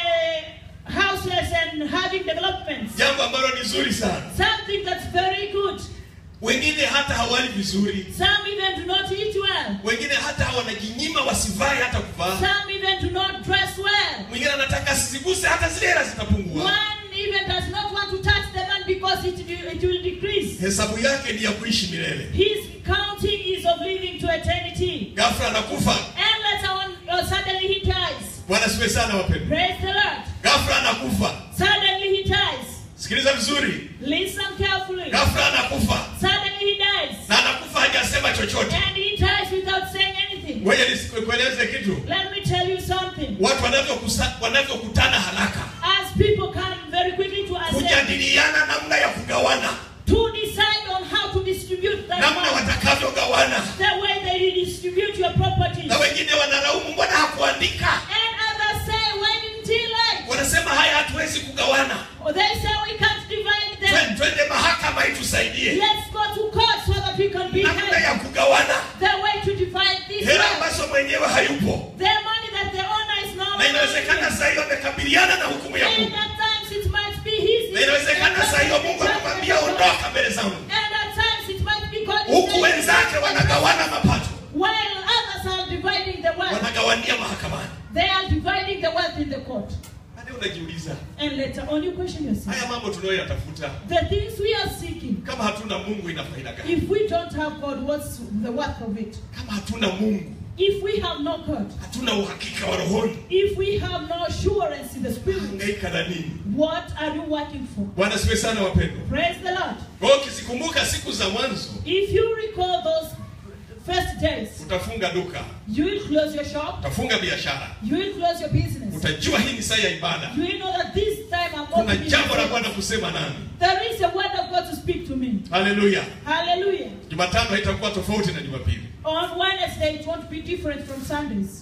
houses and having developments. jambo ambalo ni zuri sana. Something that's very good. Wengine hata hawali vizuri, Some even do not eat well. wengine hata wanajinyima wasivae hata kuvaa, Some even do not dress well. mwingine anataka asiziguse hata zile hela zitapungua. One even does not want to touch the man because it, it will decrease. Hesabu yake ni ya kuishi milele, His counting is of living to eternity. ghafla anakufa. And later on, uh, suddenly he dies. Bwana siwe sana wapendwa, Praise the Lord. ghafla anakufa. Suddenly he dies. Sikiliza vizuri, Listen carefully. ghafla anakufa Suddenly he dies. na anakufa hajasema chochote. And he dies without saying anything. Ngoja nisikueleze kitu, Let me tell you something. watu wanavyokusa- wanavyokutana haraka As people come very quickly to us kujadiliana namna ya kugawana, to decide on how to distribute that namna money, watakavyogawana, the way they redistribute your properties. na wengine wanalaumu, mbona hakuandika? And others say, why didn't he like? Wanasema haya, hatuwezi kugawana, Or they say we can't divide them. Twe- twende mahakama itusaidie Let's go to court so that we can be namna helped. ya kugawana The way to divide this hela wealth. ambazo mwenyewe hayupo, The money that the owner is no na inawezekana saa hiyo amekabiliana na hukumu ya And Mungu, at times it might be his. na inawezekana saa hiyo Mungu amemwambia ondoka mbele zangu, And at times it might be God. is huku saying- wenzake wanagawana mapato, While others are dividing the wealth, wanagawania mahakamani. they are dividing the wealth in the court. Hadi unajiuliza And later on, you question yourself. haya mambo tunayoyatafuta, The things we are seeking, kama hatuna Mungu ina faida gani? if we don't have God, what's the worth of it? Kama hatuna Mungu, If we have no God, hatuna uhakika wa rohoni, if we have no assurance in the spirit, hangaika na nini? what are you working for? Bwana siwe sana wapendwa. Praise the Lord. Kwa hiyo ukizikumbuka siku za mwanzo, If you recall those first days, utafunga duka, you will close your shop, utafunga biashara, you will close your business. utajua hii ni saa ya ibada. You will know that this time I'm Kuna opening jambo la the Bwana kusema nami. There is a word of God to speak to me. Haleluya! Hallelujah. Jumatano haitakuwa tofauti na Jumapili. On Wednesday, it won't be different from Sundays.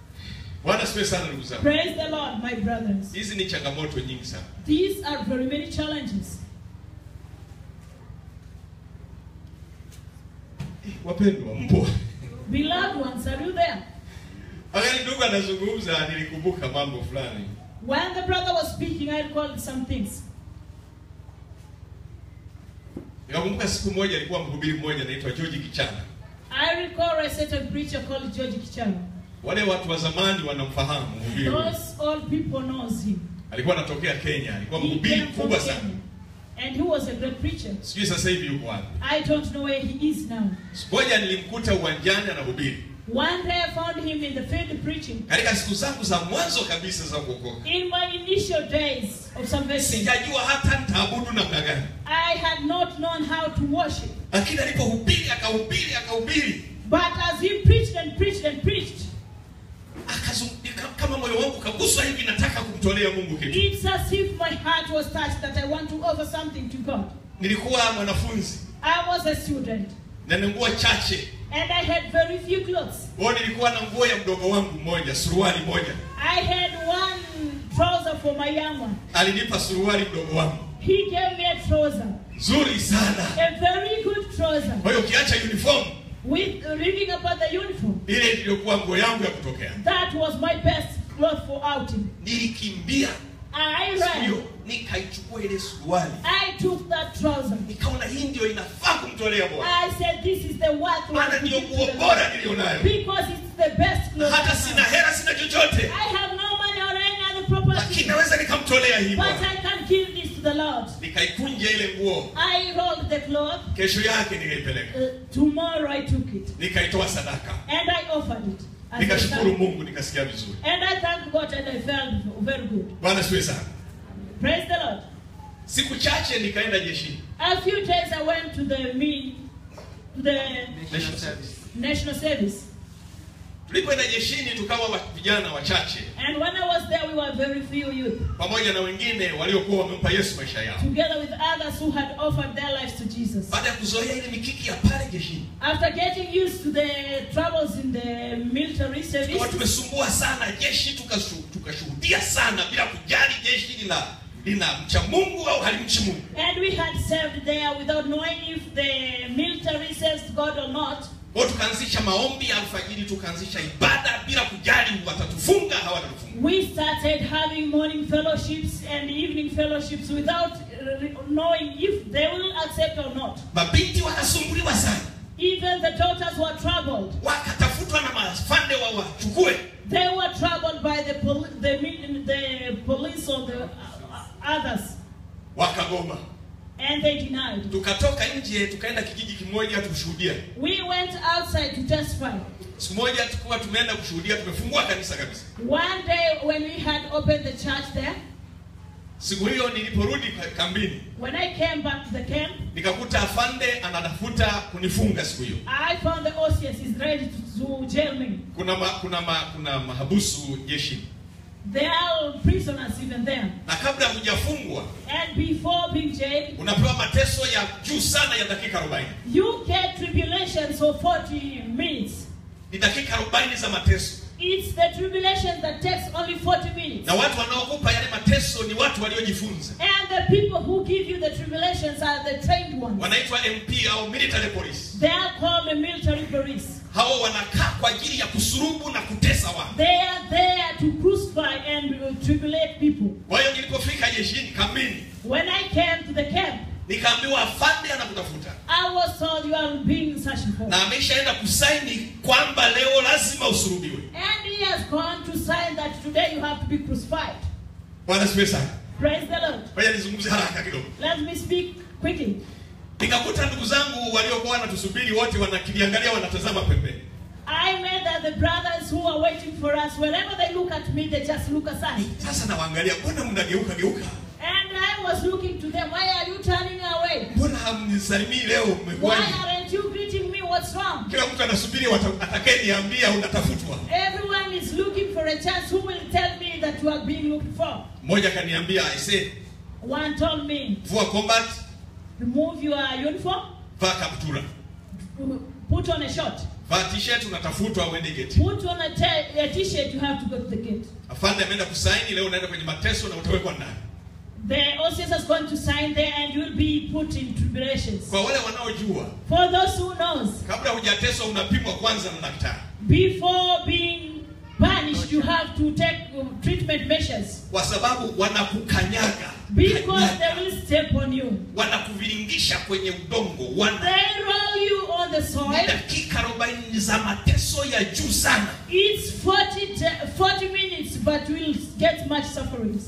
Bwana siwe sana ndugu zangu. Praise the Lord, my brothers. Hizi ni changamoto nyingi sana. These are very many challenges. Wapendwa, mpo Beloved ones, are you there? wakati ndugu anazungumza, nilikumbuka mambo fulani. When the brother was speaking, I recalled some things. Nikakumbuka siku moja alikuwa mhubiri mmoja anaitwa George Kichana. I recall a certain preacher called George Kichana. Wale watu wa zamani wanamfahamu mhubiri huyu. Those old people knows him. Alikuwa anatokea Kenya, alikuwa He mhubiri came from mkubwa sana. Kenya. And he was a great preacher. Sijui sasa hivi yuko wapi. I don't know where he is now. Siku moja nilimkuta uwanjani anahubiri. One day I found him in the field preaching. Katika siku zangu za mwanzo kabisa za kuokoka. In my initial days of salvation, Sijajua hata nitaabudu namna gani. I had not known how to worship. Lakini alipohubiri akahubiri akahubiri But as he preached and preached and preached, akazungumza kama moyo wangu kaguswa hivi nataka kumtolea Mungu kitu. it's as if my heart was touched that I want to offer something to God. Nilikuwa mwanafunzi I was a student na na nguo chache. and I had very few clothes. Kwa hiyo nilikuwa na nguo ya mdogo wangu mmoja, suruali moja. I had one trouser for my young one. Alinipa suruali mdogo wangu. He gave me a trouser, Nzuri sana. a very good trouser, Kwa hiyo ukiacha uniform with living about the uniform. ile iliyokuwa nguo yangu ya kutokea. That was my best cloth for outing. Nilikimbia I siku ran. hiyo nikaichukua ile suruali. I took that trouser. Nikaona hii ndio inafaa kumtolea Bwana. I said, This is the worth Maana one to ndio give to nguo the bora Lord. nilionayo. Because it's the best clothes. Hata I sina have. hela, sina chochote. I have no money or any other Lakini property. naweza nikamtolea hii But Bwana. I can give this to the Lord. Nikaikunja ile nguo. I rolled the cloth. Kesho yake nikaipeleka. Uh, tomorrow I took it. Nikaitoa sadaka. And I offered it. as a Nikashukuru sacrifice. Mungu nikasikia vizuri. And I thank God and I felt very good. Bwana siwe sana. Praise the Lord. Siku chache nikaenda jeshini. A few days I went to the mean, to the National Service. national service. Tulipoenda jeshini tukawa wa- vijana wachache And when I was there, we were very few youth, pamoja na wengine waliokuwa wamempa Yesu maisha yao. together with others who had offered their lives to Jesus. Baada ya kuzoea ile mikiki ya pale jeshini, After getting used to the troubles in the military tukawa service, tumesumbua sana jeshi, tukashu- tukashuhudia sana bila kujali jeshi lina lina mcha Mungu au halimchi Mungu. and we had served there without knowing if the military serves God or not. Kwa hiyo tukaanzisha maombi ya alfajiri, tukaanzisha ibada bila kujali watatufunga hawatatufunga. We started having morning fellowships and evening fellowships without uh, knowing if they will accept or not. Mabinti wakasumbuliwa sana, Even the daughters were troubled. wakatafutwa na mafande wa wachukue. They were troubled by the, pol- the, mil- the police or the uh, others, Wakagoma. and they denied. Tukatoka nje tukaenda kijiji kimoja kushuhudia. We went outside to testify. Siku moja tulikuwa tumeenda kushuhudia, tumefungua kanisa kabisa. One day when we had opened the church there, Siku hiyo niliporudi ka- kambini, when I came back to the camp, nikakuta afande anatafuta kunifunga siku hiyo. I found the OCS is ready to, to jail me. Kuna ma, kuna ma, kuna mahabusu jeshini, There are prisoners even there. na kabla hujafungwa And before being jailed, unapewa mateso ya juu sana ya dakika 40. you get tribulations for 40 minutes. Ni dakika 40 za mateso, It's the tribulation that takes only 40 minutes. na watu wanaokupa yale mateso ni watu waliojifunza, And the people who give you the tribulations are the trained ones. wanaitwa MP au military police. They are called the military police. Hao wanakaa kwa ajili ya kusurubu na kutesa watu. They are there to crucify and uh, tribulate people. Kwa hiyo nilipofika jeshini kambini, When I came to the camp, nikaambiwa afande anakutafuta I was told you are being searched for. na ameshaenda kusaini kwamba leo lazima usurubiwe. And he has gone to sign that today you have to be crucified. Bwana sifiwe sana. Praise the Lord. Ngoja nizungumze haraka kidogo. Let me speak quickly. Nikakuta ndugu zangu waliokuwa wanatusubiri wote wanakiliangalia, wanatazama pembeni. I met that the brothers who are waiting for us, whenever they look at me, they just look aside. Sasa nawaangalia, mbona mnageuka geuka? And I was looking to them, why are you turning away? Mbona hamnisalimii leo? Why Mmekuwaje? aren't you greeting me? What's wrong? Kila mtu anasubiri wata- atakayeniambia unatafutwa. Everyone is looking for a chance. Who will tell me that you are being looked for? Mmoja akaniambia, aise, One told me, vua combat, remove your uniform, vaa kaptura, put on a short, vaa t-shirt, unatafutwa uende geti. put on a t- a t-shirt, you have to go to the gate. Afande ameenda kusaini, leo unaenda kwenye mateso na utawekwa ndani. The OCS is going to sign there and you'll be put in tribulations. Kwa wale wanaojua, For those who knows, kabla hujateswa unapimwa kwanza na daktari. before being punished, you have to take uh, treatment measures kwa sababu wanakukanyaga because kanyaga. they will step on you. wanakuviringisha kwenye udongo wana They roll you on the ni soil. dakika 40 za mateso ya juu sana It's 40, te- 40 minutes, but we'll get much sufferings.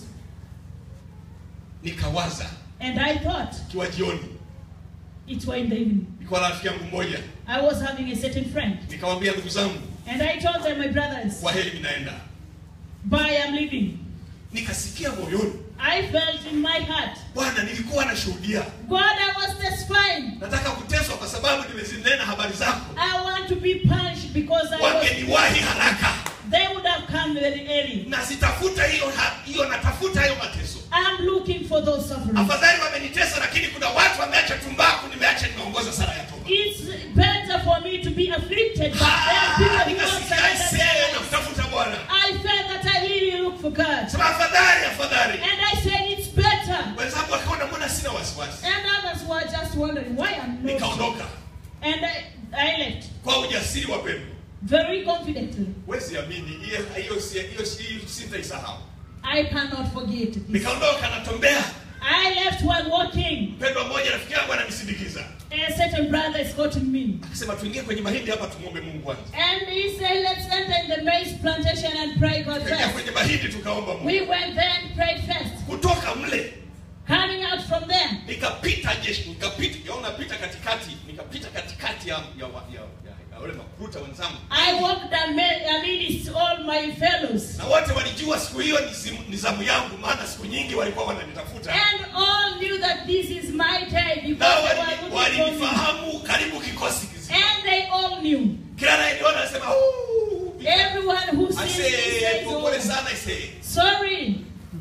nikawaza And I thought ikiwa jioni it was in the evening. nilikuwa na rafiki yangu mmoja I was having a certain friend, nikamwambia ndugu zangu and I told them, my brothers, kwa heri ninaenda bye, I'm leaving. nikasikia moyoni I felt in my heart, bwana nilikuwa nashuhudia God, I was testifying. nataka kuteswa kwa sababu nimezinena habari zako I want to be punished because I was. wangeniwahi haraka They would have come very early. na sitafuta hiyo ha- hiyo natafuta hayo mateso I'm looking for those sufferings. afadhali wamenitesa lakini kuna watu wameacha tumbaku nimeacha nimeongoza sala ya toba It's better for me to be afflicted, but there are people who don't nikasikia surrender aisee their na lives. kutafuta bwana I felt that I really look for God. sema afadhali afadhali And I said it's better. wenzangu wakaona mbona sina wasiwasi And others were just wondering why I'm not. nikaondoka And I, I left kwa ujasiri wa pendo very confidently. wezi amini hiyo hiyo si- hiyo si- hiyo sitaisahau I cannot forget this. nikaondoka natembea I left while walking. mpendwa mmoja rafiki yangu ananisindikiza A certain brother escorted me. akasema tuingie kwenye mahindi hapa tumwombe mungu kwanza And he said, let's enter in the maize plantation and pray God tukaingia first. kwenye mahindi tukaomba mungu We went there and prayed first. kutoka mle Coming out from there, nikapita jeshi nikapita yaona pita katikati nikapita katikati ya ya wa- ya, ya, ya wale makuruta wenzangu I walked amid- amidst all my fellows. na wote walijua siku hiyo ni, simu- ni zamu yangu maana siku nyingi walikuwa wananitafuta And all knew that this is my day na because they were wali- looking for me. walinifahamu karibu kikosi kizima And they all knew. kila anayeniona anasema "Ooh." Everyone who sees me Ase, says, pole oh, sana ise sorry.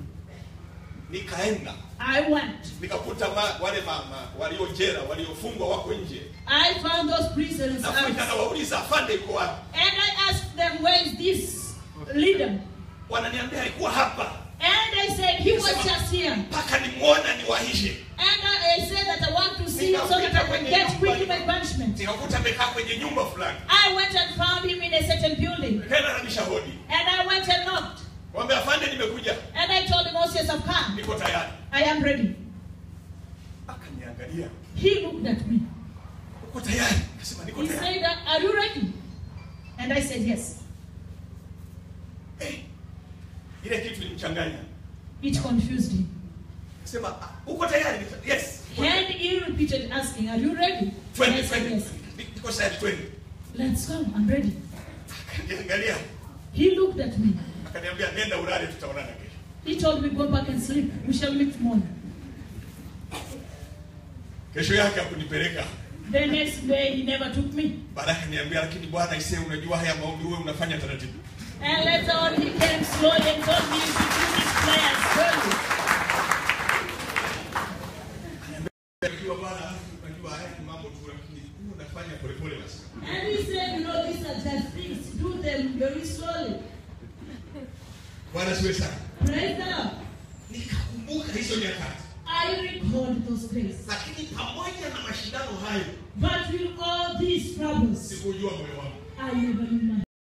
nikaenda I went. nikakuta ma, wale mama waliojera waliofungwa wako nje I found those prisoners nafika out. nawauliza afande iko wapi And I asked them, where is this leader? wananiambia alikuwa hapa And they said, he was just here. mpaka nimwona niwahishe And I I said that I want to see him so that I can get quickly my punishment. nikakuta amekaa kwenye nyumba fulani I went and found him in a certain building. nikaenda nabisha hodi And I went and knocked. mwambia afande nimekuja And I told him, oh, yes, I've come. niko tayari I am ready. akaniangalia He looked at me. uko tayari akasema niko He tayari said, are you ready? And I said, yes. Eh, ile kitu ilimchanganya It confused him. akasema "Ah, uko tayari Nika- yes And he repeated asking, are you ready? And I twende said, twende yes. niko tayari twende Let's go. I'm ready. akaniangalia He looked at me. akaniambia nenda ulale tutaonana kesho He told me, go back and sleep. We shall meet tomorrow. kesho yake hakunipeleka The next day, he never took me. baadaye akaniambia lakini bwana ise unajua haya maombi wewe unafanya taratibu And later on, he came slowly and told me to do this prayer slowly. unajua bwana unajua haya ni mambo tu lakini huu unafanya polepole basi And he said, you know, these are just things. Do them very slowly. bwana siwe sana Praise the Lord. nikakumbuka hizo nyakati I recalled those days. lakini pamoja na mashindano hayo But with all these troubles, sikujua moyo wangu I never knew my.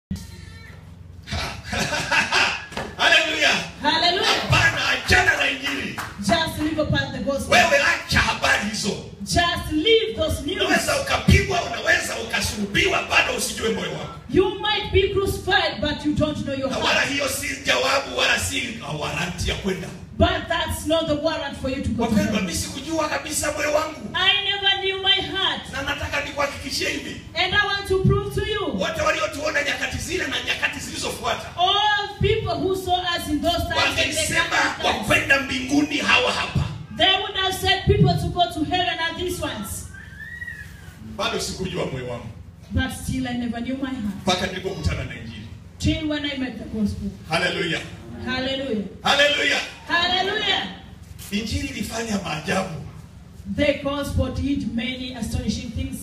haleluya Hallelujah. hapana achana na injili Just live upon the gospel. wewe acha habari hizo Just leave those news. unaweza ukapigwa unaweza ukasulubiwa bado usijue moyo wako You might be crucified, but you don't know your na wala heart. hiyo si jawabu wala si waranti ya kwenda But that's not the warrant for you to go to wapendwa heaven. mi sikujua kabisa moyo wangu I never knew my heart. na nataka nikuhakikishie hivi And I want to prove to you, wote waliotuona nyakati zile na nyakati zilizofuata all people who saw us in those times, and the wangesema coming kwa times, kwenda mbinguni hawa hapa they would have said people to go to heaven are these ones. bado sikujua moyo wangu But still, I never knew my heart. mpaka nilipokutana na injili Till when I met the gospel. haleluya Hallelujah. haleluya Hallelujah. injili ilifanya maajabu The gospel did many astonishing things.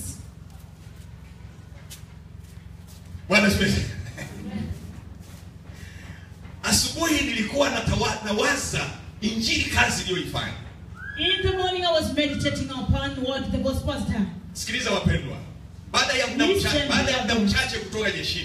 bwana sifiwe. asubuhi nilikuwa natawa- nawaza injili kazi iliyoifanya In the morning, I was meditating upon what the gospel has done. sikiliza wapendwa baada ya muda Listen, mchache baada ya muda brother. mchache kutoka jeshini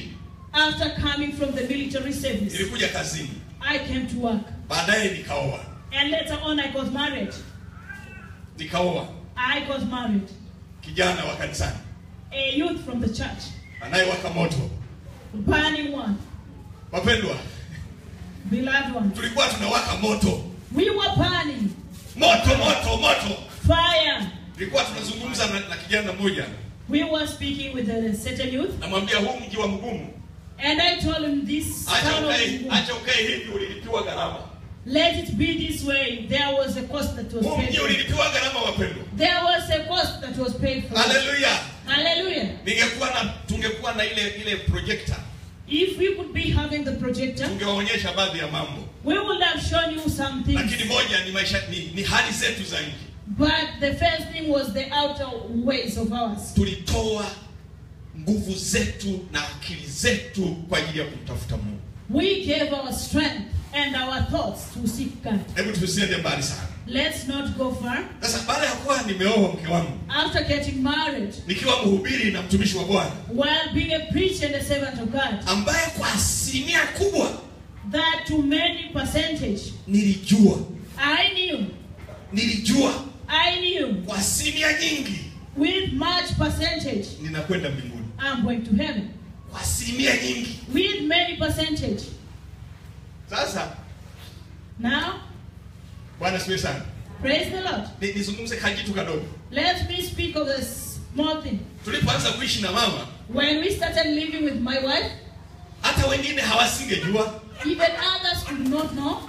After coming from the military service, nilikuja kazini I came to work. baadaye nikaoa And later on, I got married. nikaoa I got married. kijana wa kanisani A youth from the church, anayewaka moto burning one, wapendwa beloved one. tulikuwa tunawaka moto We were burning moto moto moto fire. tulikuwa tunazungumza na, na kijana mmoja We were speaking with a certain youth, namwambia huu mji wa mgumu and I told him this acha town of ukae Mungu, acha ukae hivi ulilipiwa gharama let it be this way. There was a cost that was huu paid. mji For. ulilipiwa gharama wapendwa There was a cost that was paid for. haleluya Hallelujah. ningekuwa na tungekuwa na ile ile projector If we could be having the projector, tungewaonyesha baadhi ya mambo we would have shown you some lakini things. moja ni maisha ni, ni hali zetu za nje But the first thing was the outer ways of ours. tulitoa nguvu zetu na akili zetu kwa ajili ya kumtafuta mungu We gave our strength and our thoughts to seek God. hebu tusiende mbali sana Let's not go far. sasa baada ya kuwa nimeoa mke wangu After getting married, nikiwa mhubiri na mtumishi wa bwana while being a preacher and a servant of God, ambaye kwa asilimia kubwa that to many percentage, nilijua I knew, nilijua I knew kwa asilimia nyingi with much percentage, ninakwenda mbinguni I'm going to heaven. kwa asilimia nyingi With many percentage. sasa Now, bwana siwe sana praise the Lord. Ni- nizungumze kakitu kadogo Let me speak of a small thing. tulipoanza kuishi na mama When we started living with my wife, hata wengine hawasingejua even others could not know.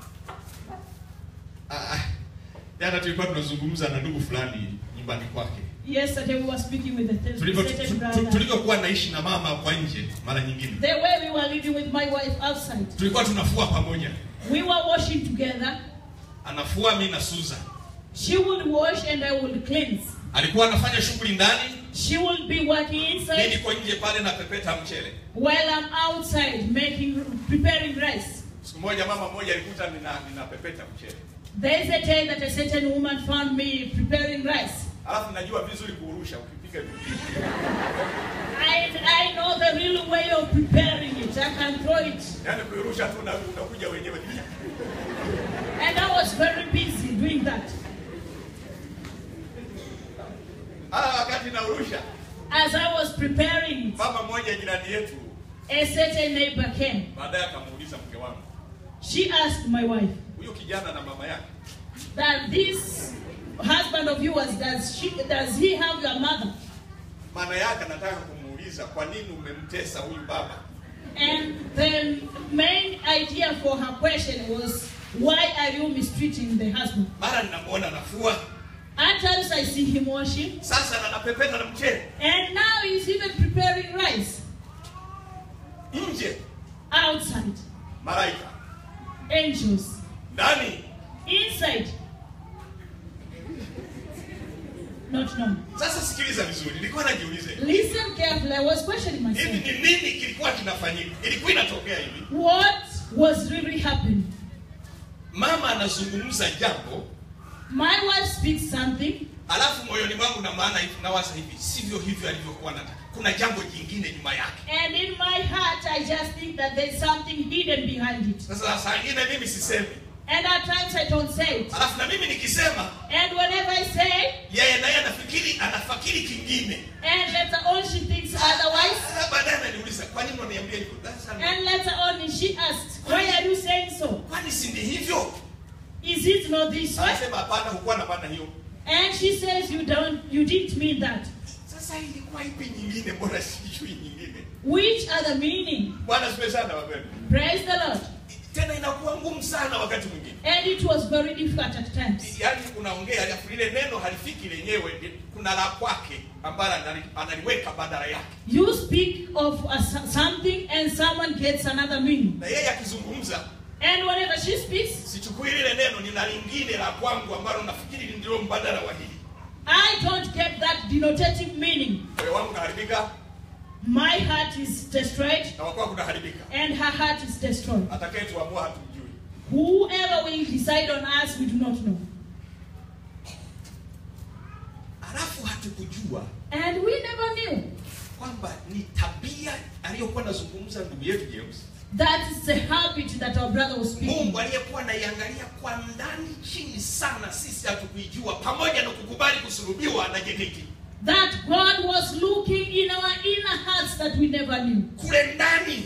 Ah, ah. jana tulikuwa tunazungumza na ndugu fulani nyumbani kwake Yesterday we were speaking with a th- Tulivyo- certain tu- tu- brother. tulivyokuwa naishi na mama kwa nje mara nyingine The way we were living with my wife outside. tulikuwa tunafua pamoja We were washing together. anafua mi na suza She would wash and I would cleanse. alikuwa anafanya shughuli ndani She would be working mi inside niko nje pale na pepeta mchele while I'm outside making, preparing rice. siku moja mama mmoja alikuta nina, nina pepeta mchele There is a day that a certain woman found me preparing rice. alafu najua vizuri kuurusha ukipika vipindi I, I know the real way of preparing it. I can throw it. yaani kuirusha tu na- unakuja wenyewe And I was very busy doing that. ah wakati naurusha As I was preparing it, mama mmoja jirani yetu a certain neighbor came. baadaye akamuuliza mke wangu She asked my wife huyu kijana na mama yake that this husband of yours, does, she, does he have your mother? maana yake anataka kumuuliza kwa nini umemtesa huyu baba And the main idea for her question was, why are you mistreating the husband? mara ninamwona nafua At times I see him washing, sasa na napepeta na mchele and now he's even preparing rice nje outside. malaika Angels. ndani Inside. Not known. sasa sikiliza vizuri nilikuwa najiuliza hivi Listen carefully. I was questioning hivi myself. ni nini kilikuwa kinafanyika ilikuwa inatokea hivi What was really happening? mama anazungumza jambo My wife speaks something, alafu moyoni mwangu na maana hivi nawaza hivi sivyo hivyo alivyokuwa nataka kuna jambo jingine nyuma yake and in my heart, I just think that there's something hidden behind it. sasa saa ingine mimi sisemi And at times I don't say it. alafu na mimi nikisema And whenever I say, yeye naye anafikiri anafikiri kingine and later on she thinks otherwise, Sasa baadaye ananiuliza kwa nini unaniambia hivyo That's not- and later on she asked, why are you saying so? kwani si ni hivyo Is it not this way? anasema hapana hukuwa na maana hiyo And she says, you don't, you didn't mean that. sasa ilikuwa ipi nyingine mbona sijui nyingine Which are the meaning? bwana sipe sana wapendwa Praise the Lord. tena inakuwa ngumu sana wakati mwingine And it was very difficult at times. yaani unaongea alafu lile neno halifiki lenyewe kuna la kwake ambalo anali- analiweka badala yake You speak of a, so- something and someone gets another meaning. na yeye akizungumza And whenever she speaks, sichukui lile neno nina lingine la kwangu ambalo nafikiri ndio mbadala wa hili I don't get that denotative meaning. moyo wangu unaharibika My heart is destroyed na wakuwa kunaharibika and her heart is destroyed. atakayetuamua hatumjui Whoever will decide on us, we do not know. alafu hatukujua And we never knew kwamba ni tabia aliyokuwa anazungumza ndugu yetu James. That is the habit that our brother was speaking. Mungu aliyekuwa anaiangalia kwa ndani chini sana, sisi hatukuijua, pamoja na kukubali kusulubiwa na JKT. That God was looking in our inner hearts that we never knew. Kule ndani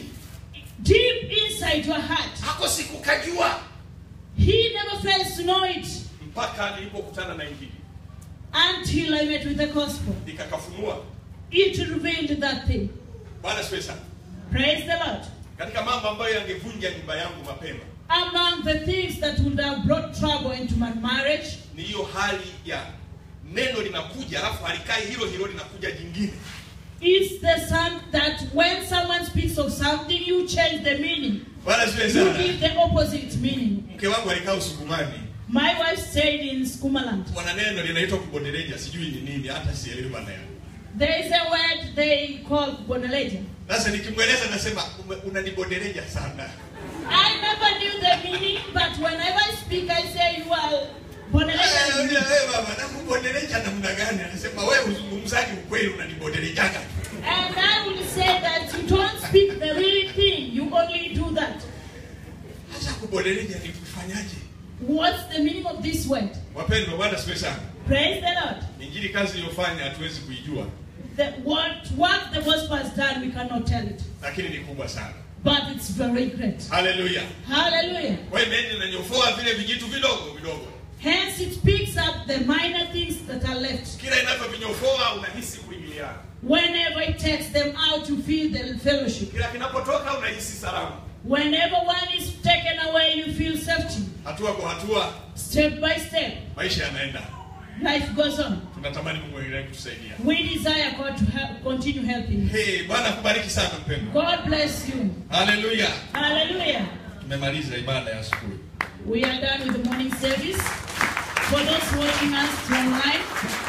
Deep inside your heart. hako sikukajua He never fails to know it mpaka nilipokutana na Injili until I met with the gospel. nikakafunua. It revealed that thing. Bwana siwe sana. Praise the Lord. Katika mambo ambayo yangevunja nyumba yangu mapema Among the things that would have brought trouble into my marriage ni hiyo hali ya neno linakuja, alafu halikai hilo hilo, linakuja jingine. is the some that when someone speaks of something, you change the meaning. Bwana siwe You sana. give the opposite meaning. Mke wangu alikaa Usukumani, My wife stayed in Skumaland. wana neno linaitwa kubondeleja, sijui ni nini, hata sielewi maana yake. There is a word they call bonaleja. Sasa nikimweleza nasema "Ume- unanibondeleja sana. I never knew the meaning, but whenever I speak, I say you are Eh, bonaleja. wewe baba, nakubondeleja namna gani? Anasema wewe uzungumzaji ukweli, unanibondelejaga. And I will say that you don't speak the real thing, you only do that. Sasa kubondeleja ni kufanyaje? What's the meaning of this word? Wapendwa, Bwana siwe sana. Praise the Lord. Injili kazi iliyofanya hatuwezi kuijua, The, what, what the gospel has done, we cannot tell it. lakini ni kubwa sana. But it's very great. Haleluya. Hallelujah. Kwa hiyo neno linanyofoa vile vijitu vidogo vidogo. Hence, it picks up the minor things that are left. Kila inavyovinyofoa unahisi kuingiliana, Whenever it takes them out, you feel the fellowship. kila kinapotoka unahisi salama. Whenever one is taken away, you feel safety. Hatua kwa hatua Step by step, maisha yanaenda. life goes on. Tunatamani Mungu aendelee kutusaidia. We desire God to help, continue helping. us. Hey, Bwana akubariki sana mpendwa. God bless you. Haleluya. Hallelujah. Tumemaliza ibada ya asubuhi. We are done with the morning service. For those watching us online,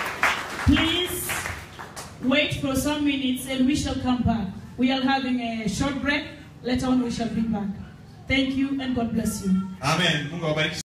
please wait for some minutes and we shall come back. We are having a short break. Later on, we shall be back. Thank you and God bless you. Amen. Mungu awabariki.